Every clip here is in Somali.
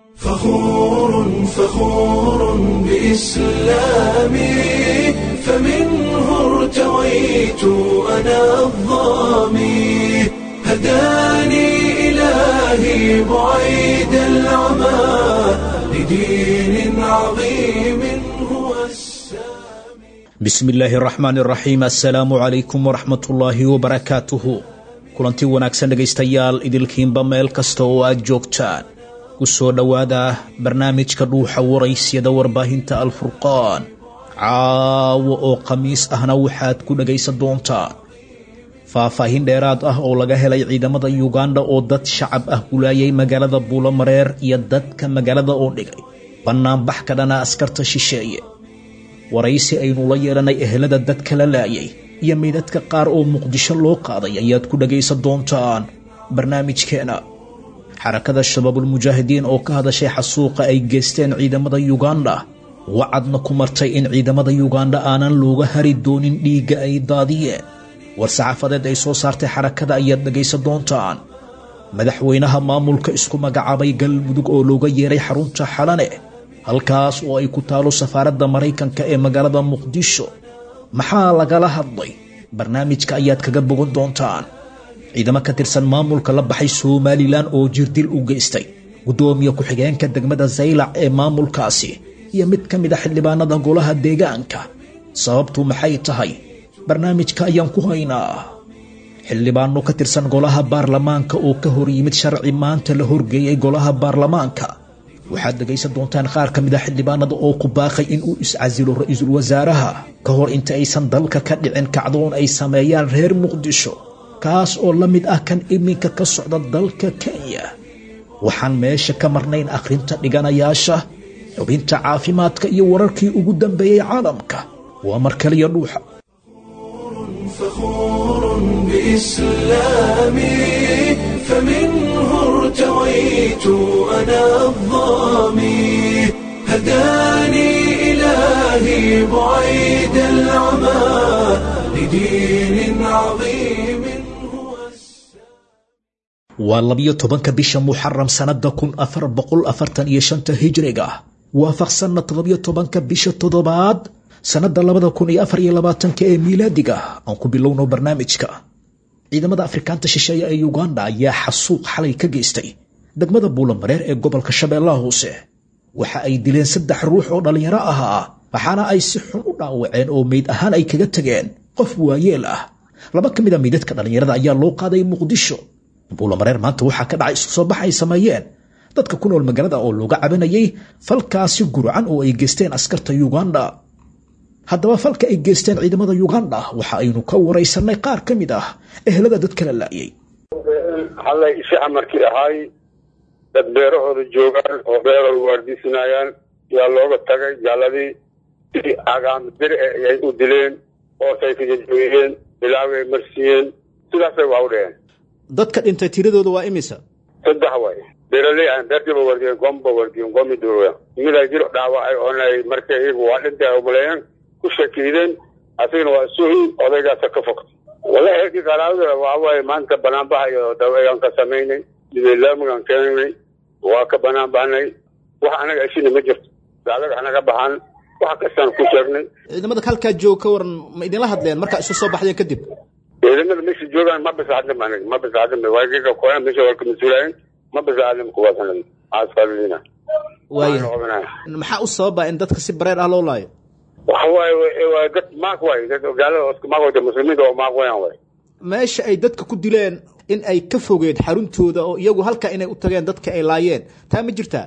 فخور فخور بإسلامي فمنه ارتويت أنا الظامي هداني إلهي بعيد العمى لدين عظيم هو السامي bismi illaahi araxmaan iraxiim assalaamu calaykum waraxmatullaahi wabarakaatuhu kulanti wanaagsan dhegaystayaal idilkiinba meel kasta oo aad joogtaan ku soo dhowaada barnaamijka dhuuxa waraysyada warbaahinta alfurqaan caawo oo khamiis ahna waxaad ku dhegaysan doontaan faahfaahin dheeraad ah oo laga helay ciidamada yuganda oo dad shacab ah gulaayay magaalada buulomareer iyo dadka magaalada oo dhigay bannaanbax ka dhana askarta shisheeye waraysi aynu la yeelanay ehelada dadka la laayay iyo meydadka qaar oo muqdisho loo qaaday ayaad ku dhagaysan doontaan barnaamijkeena xarakada shabaabulmujaahidiin oo ka hadashay xasuuqa ay geysteen ciidamada yuganda wacadna ku martay in ciidamada yuganda aanan looga hari doonin dhiigga ay daadiyeen war saxaafadeed ay soo saartay xarakada ayaad dhagaysan doontaan madaxweynaha maamulka isku magacaabay galmudug oo looga yeeray xarunta xalane halkaas oo ay ku taalo safaaradda maraykanka ee magaalada muqdisho maxaa lagala hadlay barnaamijka ayaad kaga bogan doontaan ciidamo ka tirsan maamulka la baxay somalilan oo jirdil u geystay guddoomiye ku-xigeenka degmada zaylac ee maamulkaasi iyo mid ka mid a xildhibaanada golaha deegaanka sababtu maxay tahay barnaamijka ayaan ku haynaa xildhibaano ka tirsan golaha baarlamaanka oo ka hor yimid sharci maanta la horgeeyey golaha baarlamaanka waxaad dhegaysan doontaan qaar ka mid a xildhibaanada oo ku baaqay inuu iscasilo ra-iisul wasaaraha ka hor inta aysan dalka ka dhicin kacdoon ay sameeyaan reer muqdisho kaas oo la mid ah kan iminka ka socda dalka kenya waxaan meesha ka marnayn akhrinta dhiganayaasha xubinta caafimaadka iyo wararkii ugu dambeeyey caalamka waa mar kaliya dhuuxa فخور بإسلامي فمنه ارتويت أنا الظامي هداني إلهي بعيد العمى لدين عظيم هو waa labiyo tobanka bisha muxaram sannada kun afar boqol afartan iyo shanta hijriga waafaqsanna toddobiyo tobanka bisha toddobaad sannada labada kun iyo afar iyo labaatanka ee miilaadiga aan ku bilowno barnaamijka ciidamada afrikaanta shisheeye ee uganda ayaa xasuuq xalay ka geystay degmada buulamareer ee gobolka shabeellaha hoose waxa ay dileen saddex ruux oo dhallinyaro ahaa waxaana ay si xun u dhaawaceen oo meyd ahaan ay kaga tageen qof waayeel ah laba ka mid a meydadka dhallinyarada ayaa loo qaaday muqdisho buulamareer maanta waxaa ka dhacay isku soo bax ay sameeyeen dadka ku nool magaalada oo looga cabanayay falkaasi gurcan oo ay geysteen askarta uganda haddaba falka ay geysteen ciidamada uganda waxa aynu ka waraysanay qaar ka mid ah ehelada dadka la laayay hallay ishaca markii ahaay dad beerahooda joogaan oo beerahooda waardiisanayaan yaa looga tagay jaaladii si agaam bir ay u dileen hoosay ka jajabiyeen bilaaway marsiiyeen sidaasay waa u dheheen dadka dhintay tiradooda waa imisa saddex way beeraley aan beertiiba wardiyeen gomba wardiyeen gomi duroya midaa jiro dhaawacay oonay marka iyagu waa dhintay umaleeyeen ku shakiideen asigana waa suhi odaygaasa ka fogtay wallahi heerkii qaraabada waxa waaye maanta banaanbaxa iyo daweegaan ka samaynay dibeelaamigaan keenay waa ka banaan baxnay wax anaga ashina ma jirto daalaga anaga baxan wax kastaan ku sheegnay ciidamada halkaa jooga ka waran ma idinla hadleen markaa isu soo baxdeen kadib ciidamada meesha joogaan ma bisaadlim aniga ma bisaadlim waagiga koyan meesha waa ka mas-uulayen ma bisaadlim kuwaas aniga aasfalina waaya maxaa u sababa in dadka si bareer ah loo laayo waxa waaye waa dad maaq waay dad gaalada isku maaq wayta muslimiinta oo maaq wayaan waay meesha ay dadka ku dileen in ay ka fogeed xaruntooda oo iyagu halka inay u tageen dadka ay laayeen taa ma jirtaa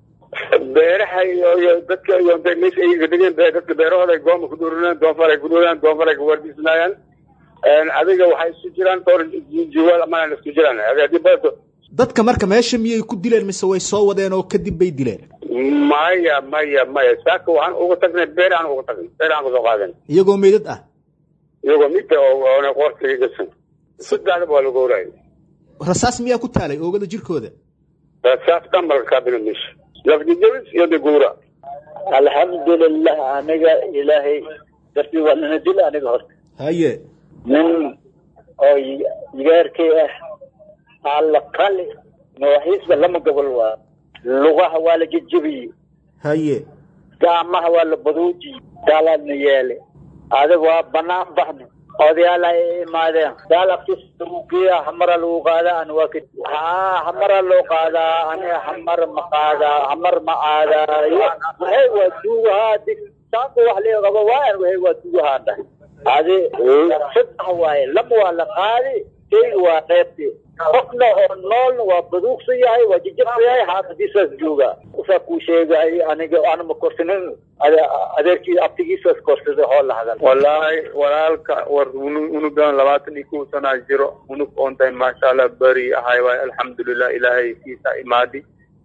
beeraha iyo iyo dadka iyo meesha ay degeen dadka beerahooda ay gooma ku dhurinayaan doonfar ay ku dhurinayaan doonfar ay ku waardiisanayaan adiga waxay isku jiraan dhowr jiwaal amana isku jiraan hadii badato dadka marka meesha miyay ku dileen mise way soo wadeen oo kadib bay dileen maya maya maya saaka waxaan uga tagnay beer aan uga tagnay beer aan kasoo qaadan iyagoo meydad ah iyagoo midka oona qoortiga gasan saddexdaba waa lagu horaayay rasaas miyaa ku taalay oogada jirkooda rasaas dhamalka kaabina meesha lafjijabis iyo diguura alxamdulilah aniga ilaahay dartii waa nana dil aniga horta haye nin oo yigaarkii ah alla kali nooxiisba lama gobol waa lugaha waa la jejebiyey haye gacmaha waa la baduujiyey gaalaadna yeele adiga waa banaan baxna odayaal ay imaadeen gaal afkiis lagu geeya hamara lagu qaadaa ani waa ka haa hamara loo qaadaa ani hamar ma qaadaa hamar ma aadaayo waxay waa duugahaa dig saanku wax lee qabo waayan waxay waa duugahaa dhahay adi saddex waaye lama waa la qaadi shayga waa qeybti qofna oo noolna waa baduugsan yahay waa jijabsan yahay xaafadiisaas jooga usaa kuu sheegay aniga anama korsanin adeerkii abtigiisaas korsaday hoo la hadal wallaahi walaalka war unugan labaatan iyo kow sanaa jiro unug oon tahay maasha allah beri ahay waay alxamdulilah ilaahay kiisa imaadi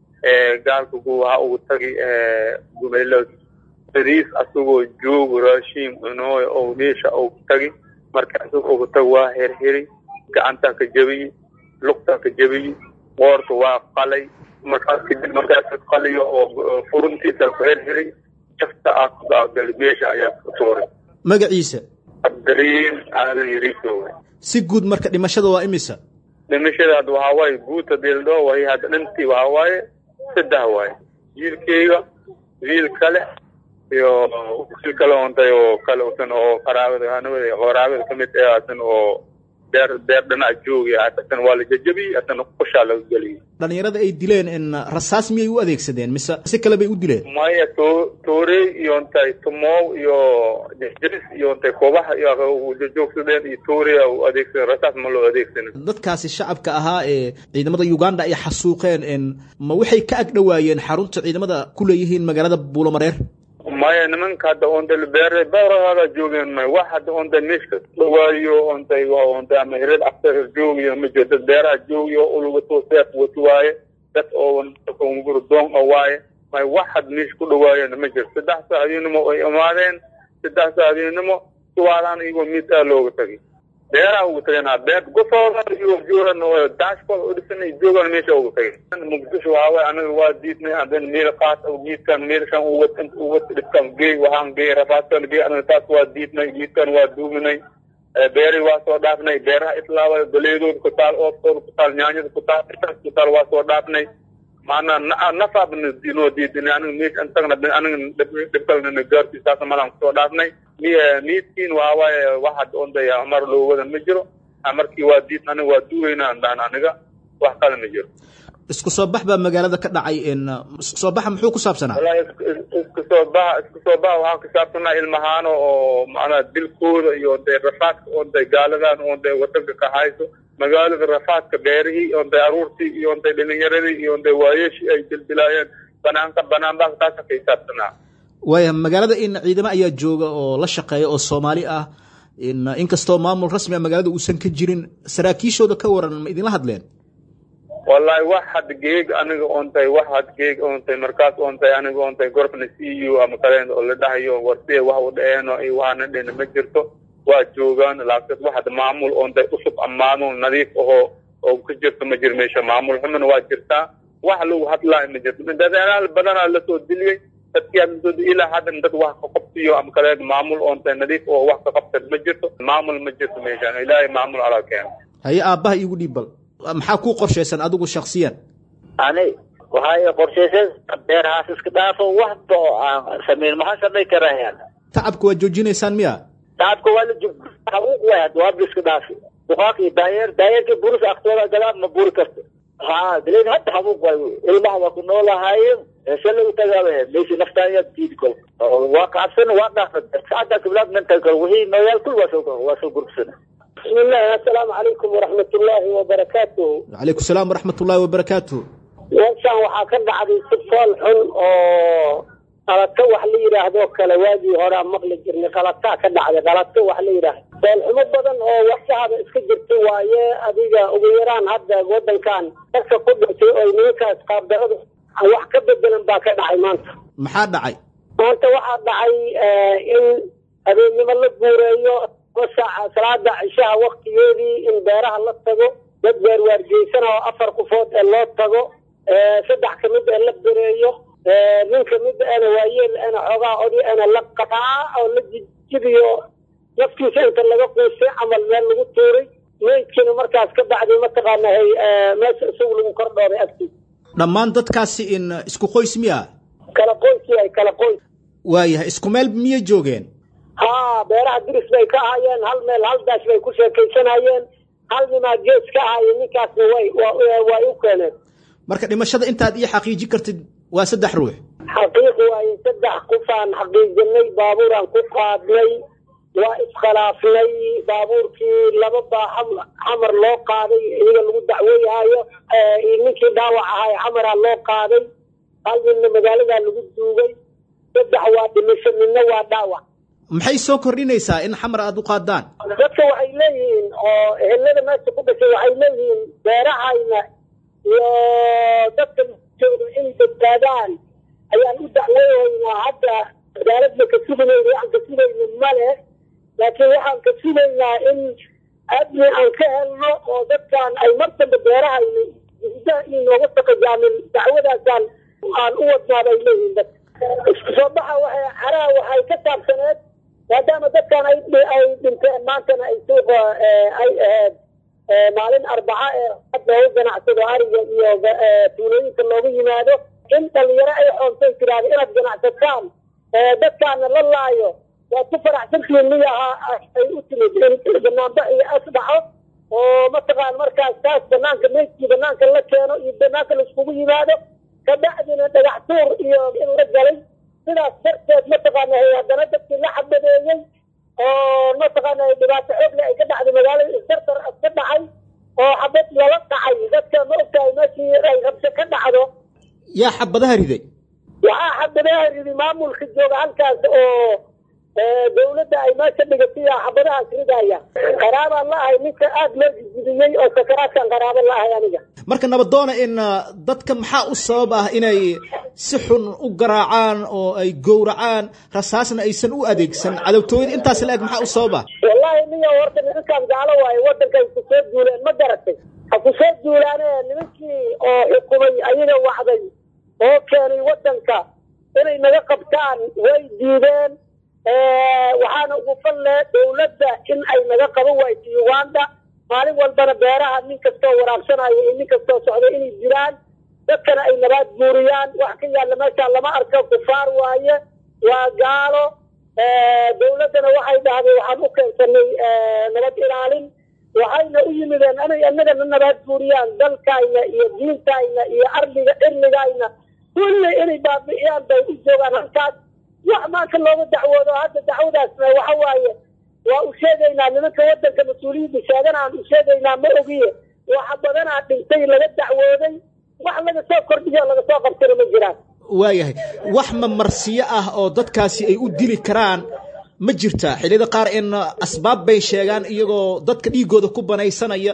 gaalka gu waxa ugu tagi gumelo beriis asagoo joogo raashiin cunooy oo meesha ugu tagi marka asagoo ugu tag waa herheri gacantaa ka jabiyi lugtaa ka jabiyi qoorta waa qalay markaas kadib markaas qaliyo oo furuntiisa ku herheri jafta ah kugagali meesha ayaa ku tuuray magaciisa abdariin aadan yariiso si guud marka dhimashada waa imisa dhimashada hadda waxaa waaye guuta dildhoo way hadda dhantii waxaa waaye saddex waaye wiilkeyga wiil kale iyo wiil kale ontay oo kale usan oo qaraabada hanawada qaraabada kamid ah asan oo beer beer dhanac joogay asan waa la jajabiyey asana qushaa laga geliyey dhalinyarada ay dileen in rasaas miyay u adeegsadeen mise si kale bay u dileen maya to toorey iyo ontay tumow iyo jaris iyo ontay kobaha iyo joogsadeen iyo toorey u adeegsadeen rasaas ma loo adeegsanin dadkaasi shacabka ahaa ee ciidamada uganda ay xasuuqeen in ma waxay ka agdhowaayeen xarunta ciidamada ku leeyihiin magaalada buulomareer maya nimanka hadda onta beer beerahada joogeen may wax hadda onta meeshka dhawaayo ontay ontay ama hired after joogiyo ma jiro dad beeraha joogiyo ulwato seef wato waaye dad oo ngurdoon oo waaye may wax had meesha ku dhawaayeen ma jiro saddex saacadiinimo ay imaadeen saddex saacadiinimo suwaalaan iyagoo miisaa looga tagay beeraha ugu tageen beer gosooda iyo joogan dashkooda u dhisan joogan meesha ugu tageen muqdisho waxaa waaye anaga waa diidnay hadan meel qaas geedkan meelshan uwad uwad dhibkan geey waxaan geey rafaadkan geey anaga taas waa diidnay geedkan waa duuminay beeri waa soo dhaafnay beeraha islaawada galeedooda ku taal oobtooda ku taal nyaanyada ku taal ku taal waa soo dhaafnay maanaa nafaabna inoo diidinay aniga meesha intagna aniga dhibkalnana gaartii saasa malaan kusoo dhaafnay miidkiin waxaa waaye waxaad ondaya mar loo wadan ma jiro markii waa diid aniga waa duugeynaa andaan aniga wax kale ma jiro isku soo bax baa magaalada ka dhacay in isku soo baxa muxuu ku saabsanaa wallahi isku soo baxa isku soo baxa waxaa ku saabsanaa ilmahaano oo macnaa dilkooda iyo de rafaadka ontay gaaladan ontay wadanka ka hayso magaalada rafaadka beerihii ontay aruurtii iyo ontay dhalinyaradii iyo ontay waayeeshii ay dildilaayeen banaanka banaanbaha taasa ka hisaabsanaa waaya magaalada in ciidamo ayaa jooga oo la shaqeeya oo soomaali ah in inkastoo maamul rasmi a magaalada uusan ka jirin saraakiishooda ka waran ma idinla hadleen wallahi wax had geeg aniga ontay wax had geeg ontay markaas ontay aniga ontay gorobna c u ama kaleen oo la dhahayo warsiye wax u dhaeeno iyo waxaana dhena ma jirto waa joogaan laakiin wax had maamul ontay usub ammaanul nadiif ahoo oo ka jirto ma jir meesha maamul xumana waa jirtaa wax lagu hadlaayo ma jirto dadaalaal badanaa lasoo diliyey dadkii ilaa haddan dad wax ka qabsiyo ama kaleen maamul ontay nadiif oo wax ka qabsan ma jirto maamul ma jirto meeshaan ilaahay maamul alaa keeno haye aabbaha iigu dhiib bal maxaa kuu qorshaysan adigu shaksiyan ani waxay qorshaysan beerahaas iska dhaafo waxba oo aan samayn maxaa samayn karayaan tacabka waa joojinaysaan miya tacabka waa la jug xaquuq waay hadda waaba iska dhaafi duqaaq iyo daayeer daayeerkii buris aktooda galaan ma buri karto ha daleen hadda xaquuq waay ilmaha waa ku noolahaayeen shalay u tagaaba meeshii naftaaya diidi kol waa kacabsan waa dhaafa saacada kiblaad mental kol wixii nooyaal kul waa soo waa soo gurubsana بسم الله السلام عليكم ورحمة الله وبركاته calaykum salaam waraxmat ullaahi wabarakaatu meeshaan waxaa ka dhacday si fool xun oo qalato wax la yidhaahdo kale waagii horaa maqli jirnay qalataa ka dhacday qalato wax la yidhaahdo foolxumo badan oo wax shacaba iska jirta waaye adiga ugu yaraan hadda wadankan dadka ku dhintay oo nimankaas qaabdarada wax ka bedelan baa ka dhacay maanta maxaa dhacay maanta waxaa dhacay in habeennimo la guureeyo saaca salaada cishaha waktigeedii in beeraha la tago dad waarwaargeysana oo afar kufood ee loo tago saddex kamid ee la bereeyo nin kamid ana waayeel ana xoogaa odi ana la qataa oo la jijibiyo naftiisa inta laga quustay camal meel lagu tuuray meydkiina markaas ka bacday mataqaana hay meesha isagu lagu kor dhooray agtiisa dhammaan dadkaasi in isku qoys miya kala qoys yahay kala qoys waayahay isku meel miyay joogeen haa beeraha diris bay ka ahaayeen hal meel hal daash bay ku sheekaysanayeen hal nimaa gees ka ahaayeen ninkaasna way way u keeneen marka dhimashada intaad ii xaqiijin kartid waa saddex ruux xaqiiq waaye saddex qofaan xaqiijinay baabuuraan ku qaadnay waa iskhilaafnay baabuurkii laba baa xamar loo qaaday iyaga lagu dacweeyahaayo ninkii dhaawac ahay xamaraa loo qaaday hal ninna magaaladaa lagu duugay saddex waa dhimisho midna waa dhaawac maxay soo kordhinaysaa in xamar aada u qaadaan dadka waxay leeyihiin oo ehelada meesha ku dhashay waxay leeyihiin beerahayna iyo dadka jooga inay badbaadaan ayaan u dacweehaynaa hadda cadaaladna ka suganayna waxaan ka sugayna male laakiin waxaan ka sugaynaa in adni aan ka helno oo dadkan ay mar dambe beerahayna gudaha inooga taqajaamin dacwadaasaan aan u wadnaa bay leeyihiin dadka isku soo baxa waxay caraha waxay ka saabsaneed maadaama dadkan ay ay dhinteen maantana ay suuqa ay ahayd maalin arbaca ee hadda u ganacsado ariga iyo tuulooyinka loogu yimaado in dhalinyaro ay xoontay tiraahdo inaad ganacsataan dadkaana la laayo waad ku faraxsantihiin miyaha ay u timid in banaanbax iyo as dhaco oo mataqaan markaas taas banaanka meydkii banaanka la keeno iyo banaanka laiskugu yimaado kabacdina dhagax tuur iyo in la galay sidaas darteed mataqaana haddana dadkii la xabadeeyey oo mataqaana dhibaato xoogle ay ka dhacday magaalada isdardar ka dhacay oo xabad lala dhacay dadka ma ogtahay meeshii ay rabsho ka dhacdo yaa xabadaha riday waxaa xabadaha ridi maamulka jooga halkaas oo dawladda ay meesha dhigatay xabadahaas ridaya qaraabaan la ahay ninka aada loo jijibiyey oo sakaraadkan qaraabo la ahay aniga marka nabadoona in dadka maxaa u sabab ah inay si xun u garaacaan oo ay gowracaan rasaasna aysan u adeegsan cadowtooyada intaas la eg maxaa u sabab ah wallahi niyo horta nimankaan gaalo waaye waddankay ku soo duuleen ma garatay ha ku soo duulaane nimankii oo xukumay ayaga wacday oo keenay waddanka inay naga qabtaan way diideen waxaana ugu falle dawladda in ay naga qaban wayso uganda maalin walbana beeraha nin kastoo waraabsanayo iyo nin kastoo socda inay jiraan dadkana ay nabaad guuriyaan wax ka yaalla meesha lama arko kufaar waaye waa gaalo dawladdana waxay dhahday waxaan u keensanay nabad ilaalin waxayna u yimideen inay annagana nabaad guuriyaan dalkayna iyo diintayna iyo arliga cirligayna kulli inay baabi'iyaan bay u joogaan halkaas wax maanta looga dacwoodo hadda dacwadaasna waxa waaye waa u sheegaynaa nimanka waddanka mas-uuliyadda sheegana aan u sheegaynaa ma ogiye waxa badanaa dhintay laga dacwooday wax laga soo kordhiyo laga soo qabtana ma jiraan waayahay wax mamarsiyo ah oo dadkaasi ay u dili karaan ma jirta xilliyada qaar in asbaab bay sheegaan iyagoo dadka dhiigooda ku banaysanaya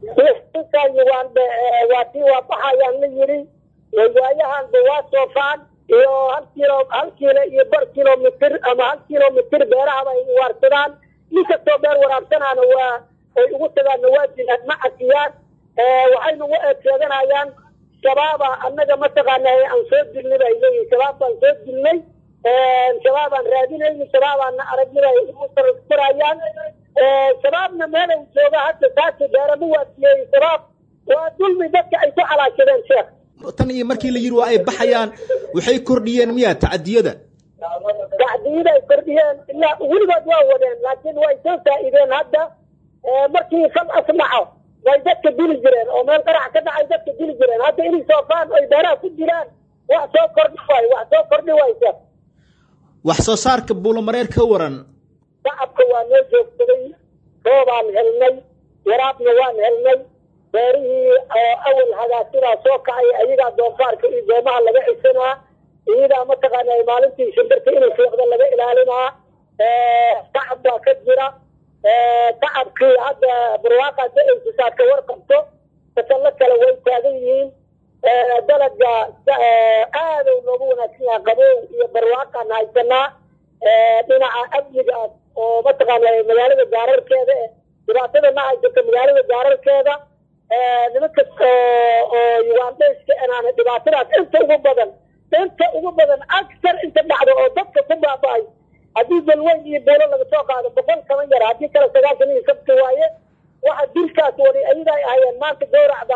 waan waa tii waa baxayaan la yidhi waayahanba waa soofaan iyo hal kilo hal kiilo iyo bar kilomitr ama hal kilomitr beerahaba ay uwaarsadaan nin kastoo beer waraabsanaana waa ay ugu tagaanna waa jiraan ma cafiyaan waxayna uga eed sheeganayaan shabaaba annaga mataqaana aan soo dilnay bay leeyihin shabaab baan soo dilnay shabaabaan raadinayni shabaabaana aragnay ay ugu sarayaan shabaabna meelay jooga hadda taasi beerama waasiyeeyey shabaab waa dulmi dadka ay ku xalaashadeen sheekh tan iyo markii la yidhi waa ay baxayaan waxay kordhiyeen miya tacadiyada tacdiyada ay kordhiyeen ilaa weligood waa wadeen laakiin way soo faa'iideen hadda markii fal as dhaco way dadka dili jireen oo meel qarax ka dhacay dadka dili jireen hadda inay soofaan oy beeraha ku jiraan wax soo kordhi waay wax soo kordhi waysa wax soo saarka buulamareer ka waran shacabka waa noo joogsaday roobaan helnay waraabna waan helnay beerihii awal hagaasidaa soo kacay ayagaa doofaarka iyo doomaha laga cisanaa iyadaa mataqaana maalintii shimbirta inay fiiqda laga ilaalinaa tacab baa ka jira tacabkii hadda barwaaqaada ay sisaadka warqabto fasallo kale way taagan yihiin dalaga aadow noogu wanaagsan yahay qabow iyo barwaaqaan haysanaa dhinaca amnigaas oo mataqaana magaalada gaararkeeda dhibaatada ma haysata magaalada gaararkeeda nimanka oo ugandayska inaana dhibaatadaas inta ugu badan inta ugu badan agsar inta dhacdo oo dadka ku baaba'ay haddii balweyn iyo buulo laga soo qaado boqol kama yar haddii kale sagaashan iyo sabti waaye waxa dilkaas wadi ayada ay ahayeen maanta gawracda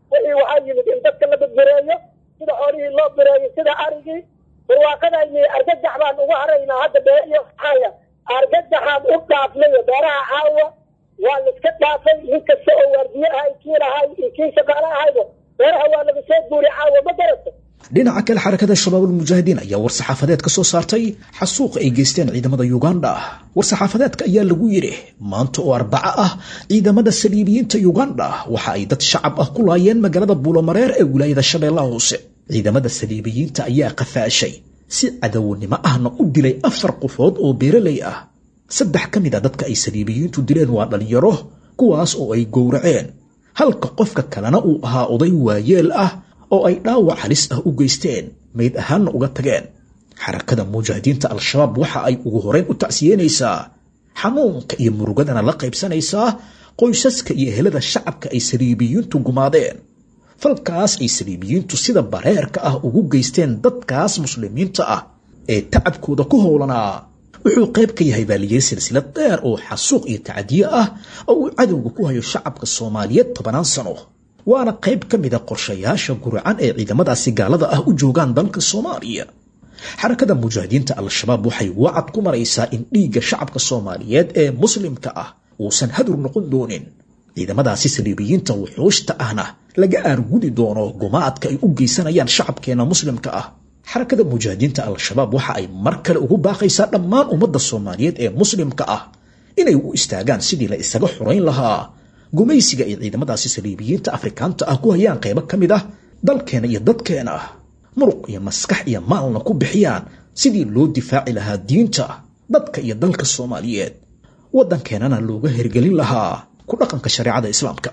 wixii waxaa yimid in dadka la badbareeyo sida xoolihii loo bireeyo sida arigii barwaaqadayni argagax baan uga haraynaa hadda beeriyo xaaya argagaxaan u dhaafnayo beeraha caawa waa la iska dhaafay nin kasta oo waardiye ahay kii lahay iyo kii shaqaale ahayba beeraha waa laga soo guuri caawa ma garata dhinaca kale xarakada shabaabulmujaahidiin ayaa war-saxaafadeed ka soo saartay xasuuqa ay geysteen ciidamada yuganda war-saxaafadeedka ayaa lagu yidhi maanta oo arbaco ah ciidamada saliibiyiinta yuganda waxa ay dad shacab ah ku laayeen magaalada buulomareer ee wilaayada shabeellaha hoose ciidamada saliibiyiinta ayaa qafaashay si cadownimo ahna u dilay afar qofood oo beeraley ah saddex ka mid a dadka ay saliibiyiintu dileen waa dhalinyaro kuwaas oo ay gowraceen halka qofka kalena uu ahaa oday waayeel ah oo ay dhaawac halis ah u geysteen mayd ahaanna uga tageen xarakada mujaahidiinta al-shabaab waxa ay ugu horeyn u tacsiyeynaysaa xanuunka iyo murugadana la qaybsanaysaa qoysaska iyo ehelada shacabka ay saliibiyiintu gumaadeen falkaas ay saliibiyiintu sida bareerka ah ugu geysteen dadkaas muslimiinta ah ee tacabkooda ku howlanaa wuxuu qayb ka yahay baaliyey silsilad dheer oo xasuuq iyo tacadiye ah oo uu cadowga ku hayo shacabka soomaaliyeed tobanaan sano waana qayb ka mida qorshayaasha guracan ee ciidamadaasi gaalada ah u joogaan dalka soomaaliya xarakada mujaahidiinta al-shabaab waxay wacad ku maraysaa in dhiigga shacabka soomaaliyeed ee muslimka ah uusan hadur noqon doonin ciidamadaasi saliibiyiinta wuxuushta ahna laga aargudi doono gumaadka ay u geysanayaan shacabkeena muslimka ah xarakada mujaahidiinta al-shabaab waxa ay mar kale ugu baaqaysaa dhammaan ummadda soomaaliyeed ee muslimka ah inay u istaagaan sidii la isaga xorayn lahaa gumaysiga ay ciidamadaasi saliibiyiinta afrikaanta ah ku hayaan qaybo ka mid ah dalkeena iyo dadkeena ah muruq iyo maskax iyo maalna ku bixiyaan sidii loo difaaci lahaa diinta dadka iyo dalka soomaaliyeed waddankeenana looga hergelin lahaa ku dhaqanka shareecada islaamka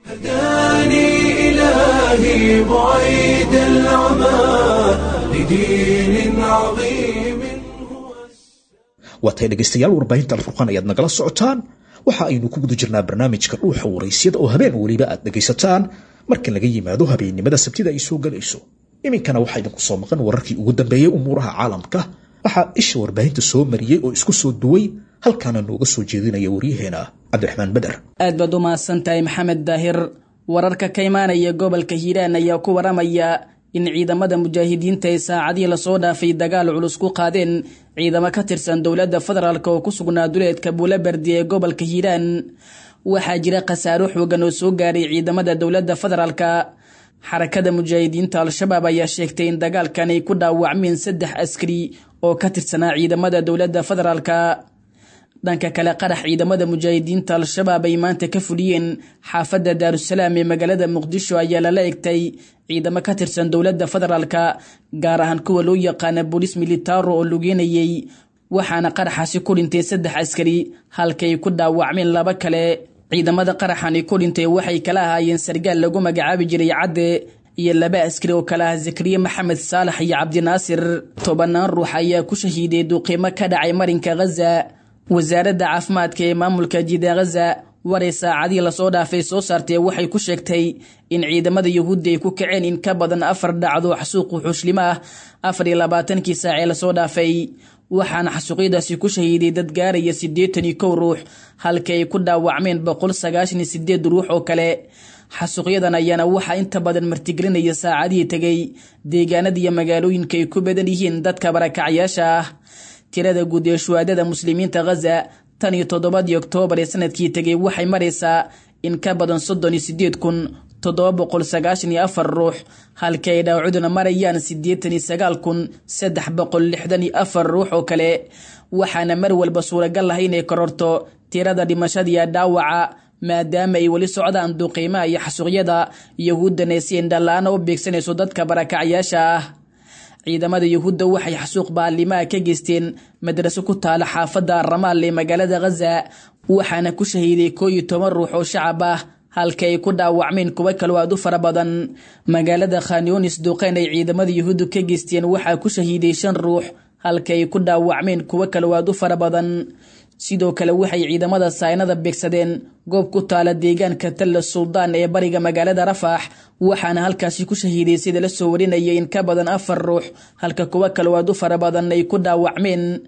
هداني إلهي بعيد العمى لدين عظيم هو waatay dhegaystayaal warbaahinta alfurqaan ayaad nagala socotaan waxa aynu ku guda jirnaa barnaamijka dhuuxa waraysyada oo habeen weliba aad dhegaysataan marka laga yimaado habeennimada sabtida ay soo galayso iminkana waxaa idinku soo maqan wararkii ugu dambeeyey umuuraha caalamka waxaa isha warbaahinta soo mariyey oo isku soo duway halkaana nooga soo jeedinaya waryaheena cabdiraxmaan beder aad baad u mahadsan tahay maxamed daahir wararka ka imaanaya gobolka hiiraan ayaa ku waramaya in ciidamada mujaahidiinta ay saacadihii lasoo dhaafay dagaal culus ku qaadeen ciidamo ka tirsan dowladda federaalk oo ku sugnaa duleedka buulaberdi ee gobolka hiiraan waxaa jira khasaaro xoogan oo soo gaaray ciidamada dowladda federaalka xarakada mujaahidiinta al-shabaab ayaa sheegtay in dagaalkan ay ku dhaawacmeen saddex askari oo ka tirsanaa ciidamada dowladda federaalka dhanka kale qarax ciidamada mujaahidiinta al-shabaab ay maanta ka fuliyeen xaafadda daarusalaam ee magaalada muqdisho ayaa lala egtay ciidamo ka tirsan dowladda federaalka gaar ahaan kuwa loo yaqaana booliis militaro oo lugeynayay waxaana qaraxaasi ku dhintay saddex askari halkay ku dhaawacmeen laba kale ciidamada qaraxani ku dhintay waxay kala ahaayeen sargaal lagu magacaabi jiray cadde iyo laba askari oo kale ah zakariya maxamed saalax iyo cabdinaasir tobanaan ruux ayaa ku shahiiday duuqiimo ka dhacay marinka ghaza wasaaradda caafimaadka ee maamulka jida ghaza waray saacadii lasoo dhaafay soo saartee waxay ku sheegtay in ciidamada yuhuudda ay ku kaceen in ka badan afar dhacdo xasuuq wuxuushlimo ah afar iyo labaatankii saacee lasoo dhaafay waxaana xasuuqyadaasi ku shahiiday dad gaaraya siddeetan iyo kow ruux halka ay ku dhaawacmeen boqol sagaashan iyo sideed ruux oo kale xasuuqyadan ayaana waxaa inta badan martigelinaya saacadihii tegay deegaanada iyo magaalooyinka ay ku badan yihiin dadka barakacyaasha ah tirada guud ee shuhaadada muslimiinta ghaza tan iyo toddobadii oktoobar ee sanadkii tegay waxay maraysaa in ka badan soddon iyo sideed kun toddoba boqol sagaashan iyo afar ruux halka ay dhaawacuduna marayaan siddeetan iyo sagaal kun saddex boqol lixdan iyo afar ruux oo kale waxaana mar walba suuragal ah inay kororto tirada dhimashadiiyo dhaawaca maadaama ay weli socdaan duqiimaha iyo xasuuqyada yahuuddana si indhala-aana u beegsanayso dadka barakacyaasha ah ciidamada yuhuudda waxay xasuuq baalimaha ka geysteen madraso ku taala xaafadda ramaal ee magaalada ghaza waxaana ku shahiiday koo iyo toban ruux oo shacab ah halka ay ku dhaawacmeen kuwo kaloo aad u fara badan magaalada khanyonis duqeyn ay ciidamada yuhuuddu ka geysteen waxaa ku shahiiday shan ruux halka ay ku dhaawacmeen kuwo kaloo aad u fara badan sidoo kale waxay ciidamada saynada beegsadeen goob ku taala deegaanka talla suldaan ee bariga magaalada rafax waxaana halkaasi ku shahiiday sida la soo warinayay in ka badan afar ruux halka kuwo kaloo aad u fara badan ay ku dhaawacmeen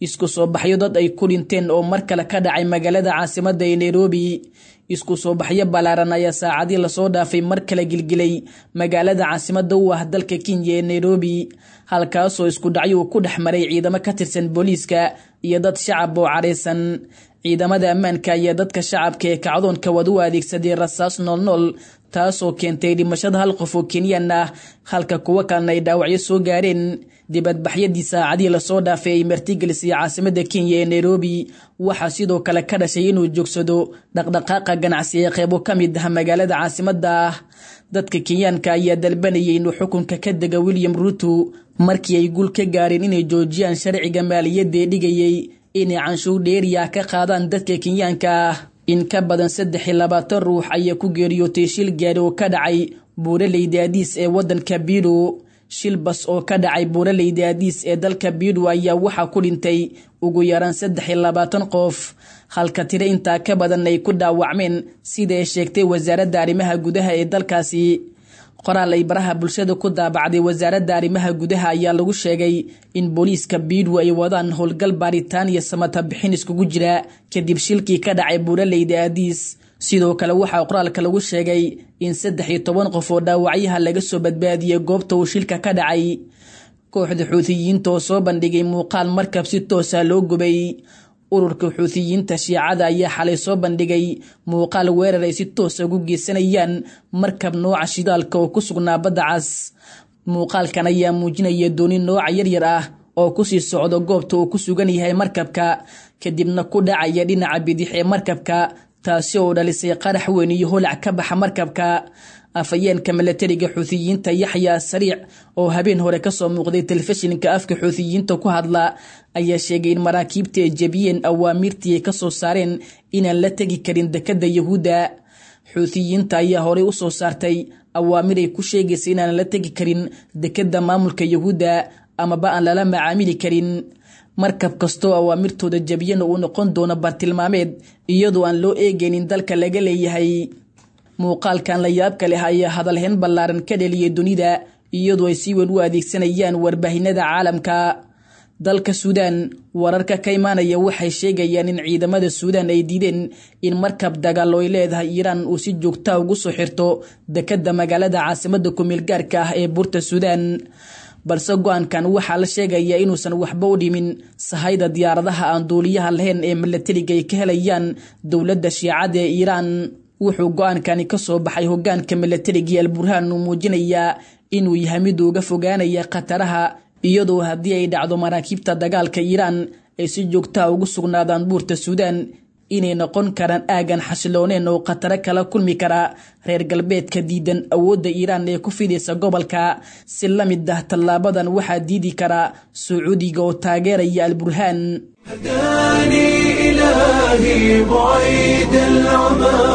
isku soo baxyo dad ay ku dhinteen oo mar kale ka dhacay magaalada caasimadda ee nairobi isku soo baxyo ballaaran ayaa saacadii lasoo dhaafay mar kale gilgilay magaalada caasimadda u ah dalka kenya ee nairobi halkaasoo isku dhacyo uu ku dhex maray ciidamo ka tirsan booliiska iyo dad shacab oo cadhaysan ciidamada ammaanka ayaa dadka shacabka ee kacdoonka wad u adeegsaday rasaas noolnool taasoo keentay dhimashada hal qof oo kenyan ah halka kuwo kalena ay dhaawacyo soo gaareen dibadbaxyadii saacadii lasoo dhaafay ay martigelisay caasimada kenya ee nairobi waxaa sidoo kale ka dhashay inuu joogsado dhaqdhaqaaqa ganacsi ee qeybo ka mid ah magaalada caasimadda ah dadka kenyaanka ayaa dalbanayay inuu xukunka ka dega william ruto markii ay guul ka gaareen inay joojiyaan sharciga maaliyadda ee dhigayay inay canshuur dheeriya ka qaadaan dadka kenyaanka ah in ka badan saddex iyo labaatan ruux ayaa ku geeriyootay shil gaari oo ka dhacay buuraleyda adiis ee waddanka bido shil bas oo ka dhacay buuraleyda adiis ee dalka bido ayaa waxaa ku dhintay ugu yaraan saddex iyo labaatan qof halka tiro intaa ka badan ay ku dhaawacmeen sida ay sheegtay wasaaradda arrimaha gudaha ee dalkaasi qoraal ay baraha bulshada ku daabacday wasaaradda arrimaha gudaha ayaa lagu sheegay in booliiska biidwo ay wadaan howlgal baaritaan iyo samata bixin iskugu jira kadib shilkii ka dhacay buuraleyda aadiis sidoo kale waxaa qoraalka lagu sheegay in saddex iyo toban qof oo dhaawacyaha laga soo badbaadiyey goobta uu shilka ka dhacay kooxda xuutiyiinta oo soo bandhigay muuqaal markab si toosa loo gubay ururka xuutiyiinta shiicada ayaa xalay soo bandhigay muuqaal weerar ay si toosa ugu geysanayaan markab nooca shidaalka oo ku sugnaa badda cas muuqaalkan ayaa muujinaya dooni nooca yaryar ah oo kusii socdo goobta uu ku sugan yahay markabka kadibna ku dhacaya dhinaca bidix ee markabka taasi oo dhalisay qarax weyn iyo holac ka baxa markabka afayeenka milatariga xuutiyiinta yaxya sariic oo habeen hore kasoo muuqday telefishinka afka xuutiyiinta ku hadla ayaa sheegay in maraakiibta ay jebiyeen awaamiirtii ay kasoo saareen inaan la tegi karin dekada yahuudda xuutiyiinta ayaa horey usoo saartay awaamir ay ku sheegaysa inaan la tegi karin dekada maamulka yahuudda amaba aan lala macaamili karin markab kastoo awaamirtooda jebiyana uu noqon doono bartilmaameed iyadoo aan loo eegaynin dalka laga leeyahay muuqaalkan la yaabka leh ayaa hadalhayn ballaaran ka dheliyay dunida iyadoo ay si weyn u adeegsanayaan warbaahinada caalamka dalka suudaan wararka ka imaanaya waxay sheegayaan in ciidamada suudaan ay diideen in markab dagaal oy leedahay iiraan uu si joogtaa ugu soo xirto dekada magaalada caasimada kumeelgaarka ah ee buurta suudaan balse go-aankan waxaa la sheegayaa inuusan waxba u dhimin sahayda diyaaradaha aan duuliyaha lahayn ee milatariga ay ka helayaan dowladda shiicada ee iiraan wuxuu go-aankani kasoo baxay hogaanka milatarigii alburhaan uu muujinayaa inuu yahay mid uga fogaanaya khataraha iyadoo haddii ay dhacdo maraakiibta dagaalka iiraan ay si joogtaha ugu sugnaadaan buurta suudaan inay noqon karaan aagan xasilooneen oo khataro kala kulmi kara reer galbeedka diidan awoodda iiraan ee ku fidaysa gobolka si la mid ah tallaabadan waxaa diidi kara sacuudiga oo taageeraya alburhaan هداني إلهي بعيد العمى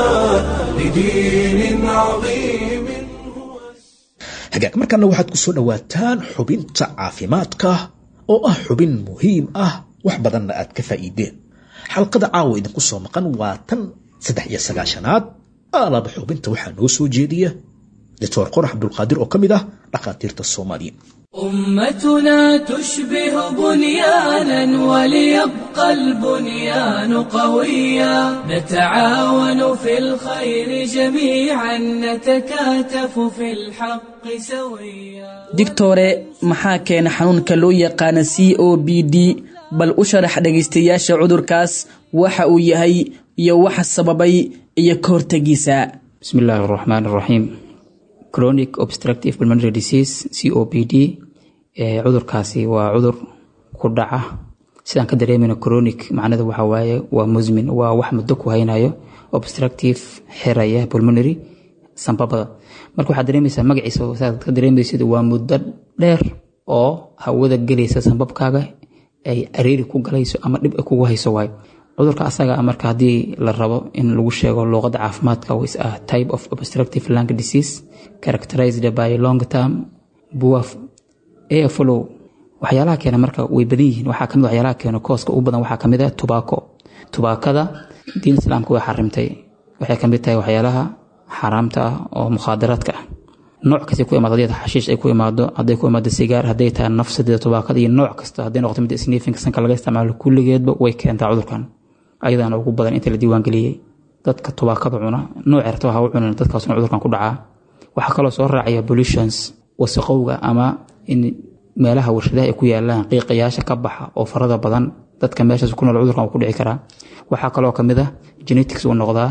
لدين عظيم هو hagaag markaana waxaad ku soo dhowaataan xubinta caafimaadka oo ah xubin muhiim ah wax badanna aad ka faa'iideen xalqada caawa idinku soo maqan waa tan saddex iyo sagaashanaad aalaba xubinta waxaa noo soo jeediya doctor qorax cabdulqaadir oo ka mid ah dhakhaatiirta soomaaliya أمتنا تشبه بنيانا وليبقى البنيان قويا نتعاون في الخير جميعا نتكاتف في الحق سويا digtore maxaa keena xanuunka loo yaqaana c o b d bal u sharax dhegaystayaasha cudurkaas waxa uu yahay iyo waxa sababay iyo ka hortegiisa بسم الله الرحمن الرحيم chronic obstructive pulmonary disease copd ee cudurkaasi waa cudur ku dhaca sidaan ka dareemayno chronic macnada waxa waaye waa musmin waa wax muddo ku haynayo obstructive xiraya pulmonary sambabada marka waxaad dareemaysaa magaciisa saad ka dareemaysid waa muddo dheer oo hawada gelaysa sambabkaaga ay areeri ku galayso ama dhib ay kugu hayso waayo cudurka asaga ah marka haddii la rabo in lagu sheego luuqadda caafimaadka is a type of obstructive lung disease characterized by long term poor airflow waxyaalaha keena marka way badan yihiin waxaa kamid waxyaalaha keena kooska ugu badan waxaa kamid ah tubaako tubaakada diin islaamka way xarimtay waxay kamid tahay waxyaalaha xaaraamta ah oo mukhaadaraadka ah nooc kasta ku imaado haddii xashiish ay ku imaado hadday ku imaado sigaar hadday tahay nafsadeeda tubaakada iyo nooc kasta hadday noqoto mid sniifinka sanka laga isticmaalo kulligeedba way keentaa cudurkan ayadaana ugu badan inta la diiwaangeliyey dadka tubaakada cuna nooc erta ha u cunin dadkaasuna cudurkan ku dhacaa waxaa kaloo soo raacaya pollutions wasaqowga ama in meelaha warshadaha ay ku yaalaan qiiqayaasha ka baxa oo farada badan dadka meeshaas ku nool cudurkan uu ku dhici karaa waxaa kaloo ka mid ah genetics uu noqdaa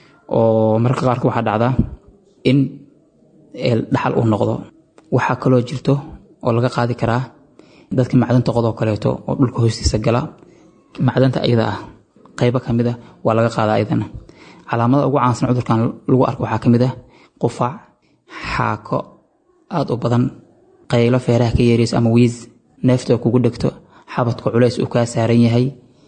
oo mararka qaarka waxaa dhacdaa in dhaxal uu noqdo waxaa kaloo jirto oo laga qaadi karaa dadka macdanta qodoo kaleeto oo dhulka hoostiisa gala macdanta ayada ah qaybo ka mid a waa laga qaadaa ayadana calaamada ugu caansan cudurkan lagu arko waxaa ka mid ah qufac xaako aada u badan qaylo feeraha ka yeerayso ama wiis neefta kugu dhegto xabadka culays uu kaa saaran yahay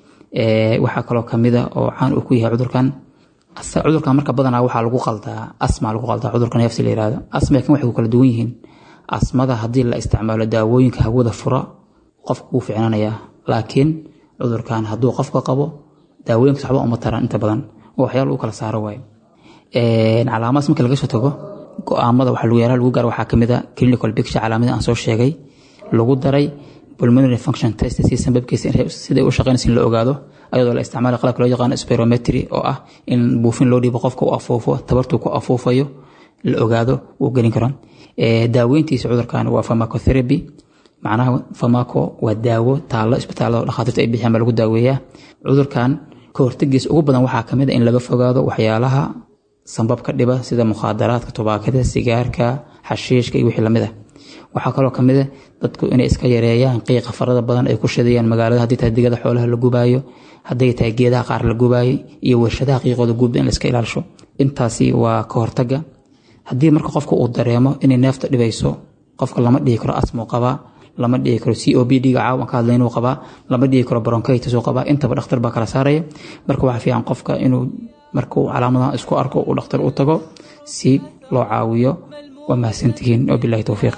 waxaa kaloo kamid a oo caan uu ku yahay cudurkan cudurkan marka badanaa waxaa lagu qaldaa asma lagu qaldaa cudurka neefsi la yihahdo asma kan waxay ku kala duwan yihiin asmada haddii la isticmaalo daawooyinka hawada fura qofka wuu ficnaanayaa laakiin cudurkan hadduu qofka qabo daawooyinkas waxba uma taran inta badan oo waxyaala u kala saaro waayo calaamadaas marka laga soo tago go-aamada waxa lagu yaraa lagu gaar waxaa kamid a clinical picture calaamada aan soo sheegay lagu daray pulmonary function test si sanbabkiisa siday u shaqeynaysa in la ogaado ayadoo la isticmaala qalabka loo yaqaano spirometry oo ah in buufin loo dhiibo qofka u afuufo tabartuu ku afuufayo la ogaado uu gelin karo daaweyntiisa cudurkan waa pharmacotherapy macnaha pharmaco waa daawo taallo isbitaallada dhakhaatiirta ay bixiyaan baa lagu daaweeyaa cudurkan ka hortagiisa ugu badan waxaa kamid a in laga fogaado waxyaalaha sambabka dhiba sida mukhaadaraadka tubaakada sigaarka xashiishka iyo wixii lamid ah waxaa kaloo kamid a dadku inay iska yareeyaan qiiqa farada badan ay ku shidayaan magaalada haddii tahay digada xoolaha la gubaayo hadday tahay geedaha qaar la gubaayo iyo warshadaha qiiqooda guubda in la iska ilaalisho intaasi waa ka hortaga haddii marka qofka uu dareemo inay neefta dhibayso qofka lama dhihi karo asmuu qabaa lama dhihi karo c o b d ga caawan ka hadlaynuu qabaa lama dhihi karo bronchitis uu qabaa intaba dhakhtar baa kala saaraya marka waxaa fiican qofka inuu markuu calaamadaha isku arko uu dhakhtar u tago si loo caawiyo waa mahadsantihiin wabilahi towfiiq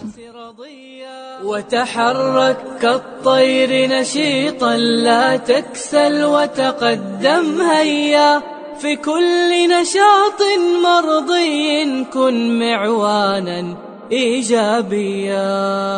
وتحرك كالطير نشيطا لا تكسل وتقدم هيا في كل نشاط مرضي كن معوانا ايجابيا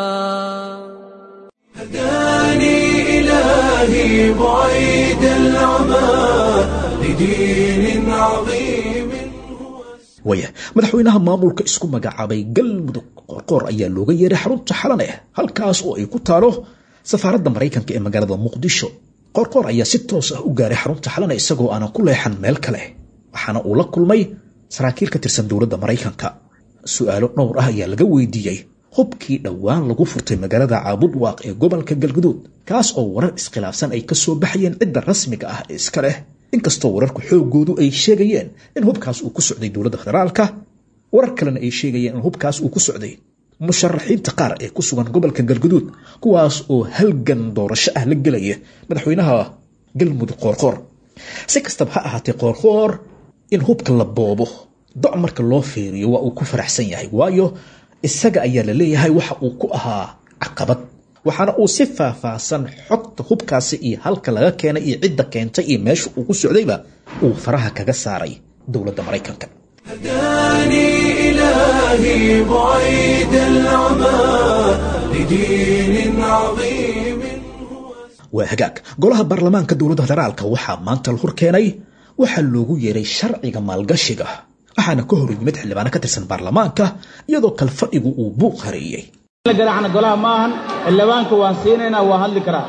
هداني إلهي بعيد العمى لدين عظيم waya madaxweynaha maamulka isku magacaabay galmudug qorqoor ayaa looga yeeray xarunta xalaneh halkaas oo ay ku taalo safaaradda maraykanka ee magaalada muqdisho qorqoor ayaa si toos ah u gaaray xarunta xalane isagoo aanan ku leexan meel kale waxaana uu la kulmay saraakiil ka tirsan dowladda maraykanka su-aalo dhowr ah ayaa laga weydiiyey hubkii dhowaan lagu furtay magaalada caabudwaaq ee gobolka galguduud kaas oo warar iskhilaafsan ay ka soo baxayeen cidda rasmiga ah ee iska leh inkastoo wararku xoogoodu ay sheegayeen in hubkaas uu ku socday dowladda federaalka warar kalena ay sheegayeen in hubkaas uu ku socday musharaxiinta qaar ee ku sugan gobolka galguduud kuwaas oo halgan doorasho ah la gelaya madaxweynaha galmudug qoorqoor si kastaba ha ahaatee qoorqoor in hubka la boobo doc marka loo fiiriyo waa uu ku faraxsan yahay waayo isaga ayaa la leeyahay waxa uu ku ahaa caqabad waxaana uu si faahfaahsan xogta hubkaasi iyo halka laga keenay iyo cidda keentay iyo meesha uu ku socdayba uu faraha kaga saaray dowladda maraykanka هداني إلهي بعيد العمى لدين عظيم waa hagaag golaha baarlamaanka dowladda federaalka waxaa maanta la hor keenay waxaa loogu yeeray sharciga maalgashiga waxaana ka hor yimid xildhibaano ka tirsan baarlamaanka iyadoo kalfadhigu uu buuq hareeyey garaacna golaha ma ahan xildhibaanka waan siinaynaa waa hadli karaa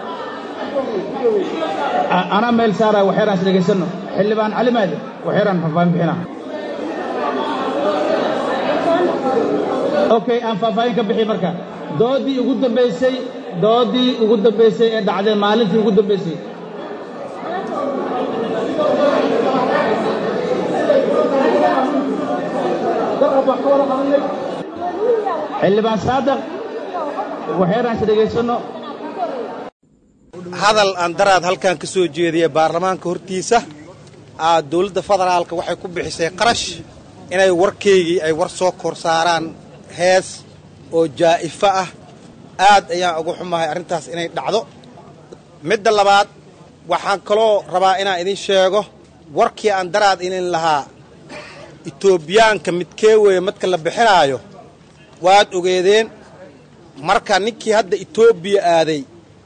anaa meel saaraya waxyaraan is dhegaysanno xildhibaan cali maade waxyaraan faahfaahin bixinaa okay aan faahfaahin ka bixi marka doodii ugu dambaysay doodii ugu dambaysay ee dhacdee maalintii ugu dambaysay xildhibaan saadaq waxyaraan is dhegaysanno hadal aan daraad halkan ka soo jeediyay baarlamaanka hortiisa aa dowladda federaalka waxay ku bixisay qarash inay warkaygii ay war soo kor saaraan hees oo jaa'ifo ah aad ayaan uga xumahay arrintaas inay dhacdo midda labaad waxaan kaloo rabaa inaan idin sheego warkii aan daraad inin lahaa etoobiyaanka midkee weeye madka la bixinaayo waad ogeedeen marka ninkii hadda etoobiya aaday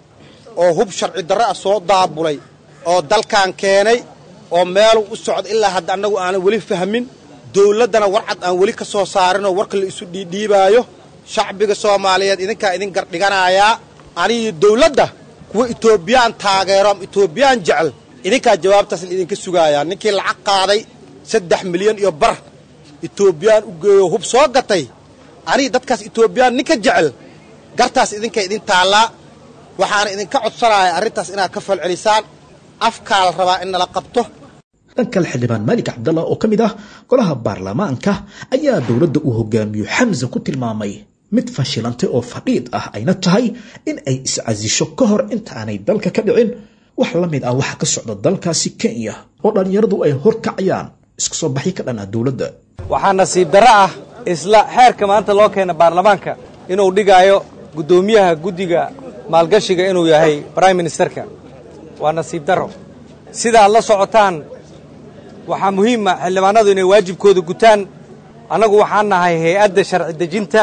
oo hub sharci darro ah soo daabulay oo dalkan keenay oo meelu u socda ilaa hadda annagu aanan weli fahmin dawladdana warcad aan weli ka soo saarinoo warka la isu dhiidhiibaayo shacbiga soomaaliyeed idinkaa idin gardhiganayaa anigii dawladda kuwa etoobiyaan taageero ama etoobiyaan jecel idinkaa jawaabtaas la idinka sugaayaa ninkii lacag qaaday saddex milyan iyo bar etoobiyaan u geeyo hub soo gatay anigi dadkaas etoobiyaan ninka jecel gartaas idinka idin taallaa waxaana idinka codsanaya arrintaas inaad ka falcelisaan afkaa la rabaa in nala qabto dhan kale xildhibaan maalik cabdallah oo ka mid ah golaha baarlamaanka ayaa dowladda uu hogaamiyo xamse ku tilmaamay mid fashilantay oo fadhiid ah ayna tahay in ay iscasisho ka hor intaanay dalka ka dhicin wax la mid ah waxa ka socda dalkaasi kenya oo dhallinyaradu ay horkacayaan isku soo baxyo ka dhan ah dowladda waxaa nasiib darro ah isla xeerka maanta loo keena baarlamaanka inuu dhigaayo guddoomiyaha guddiga maalgashiga inuu yahay brime ministerka waa nasiib darro sidaad la socotaan waxaa muhiima xildhibaanadu inay waajibkooda gutaan annagu waxaan nahay hay-adda sharci dejinta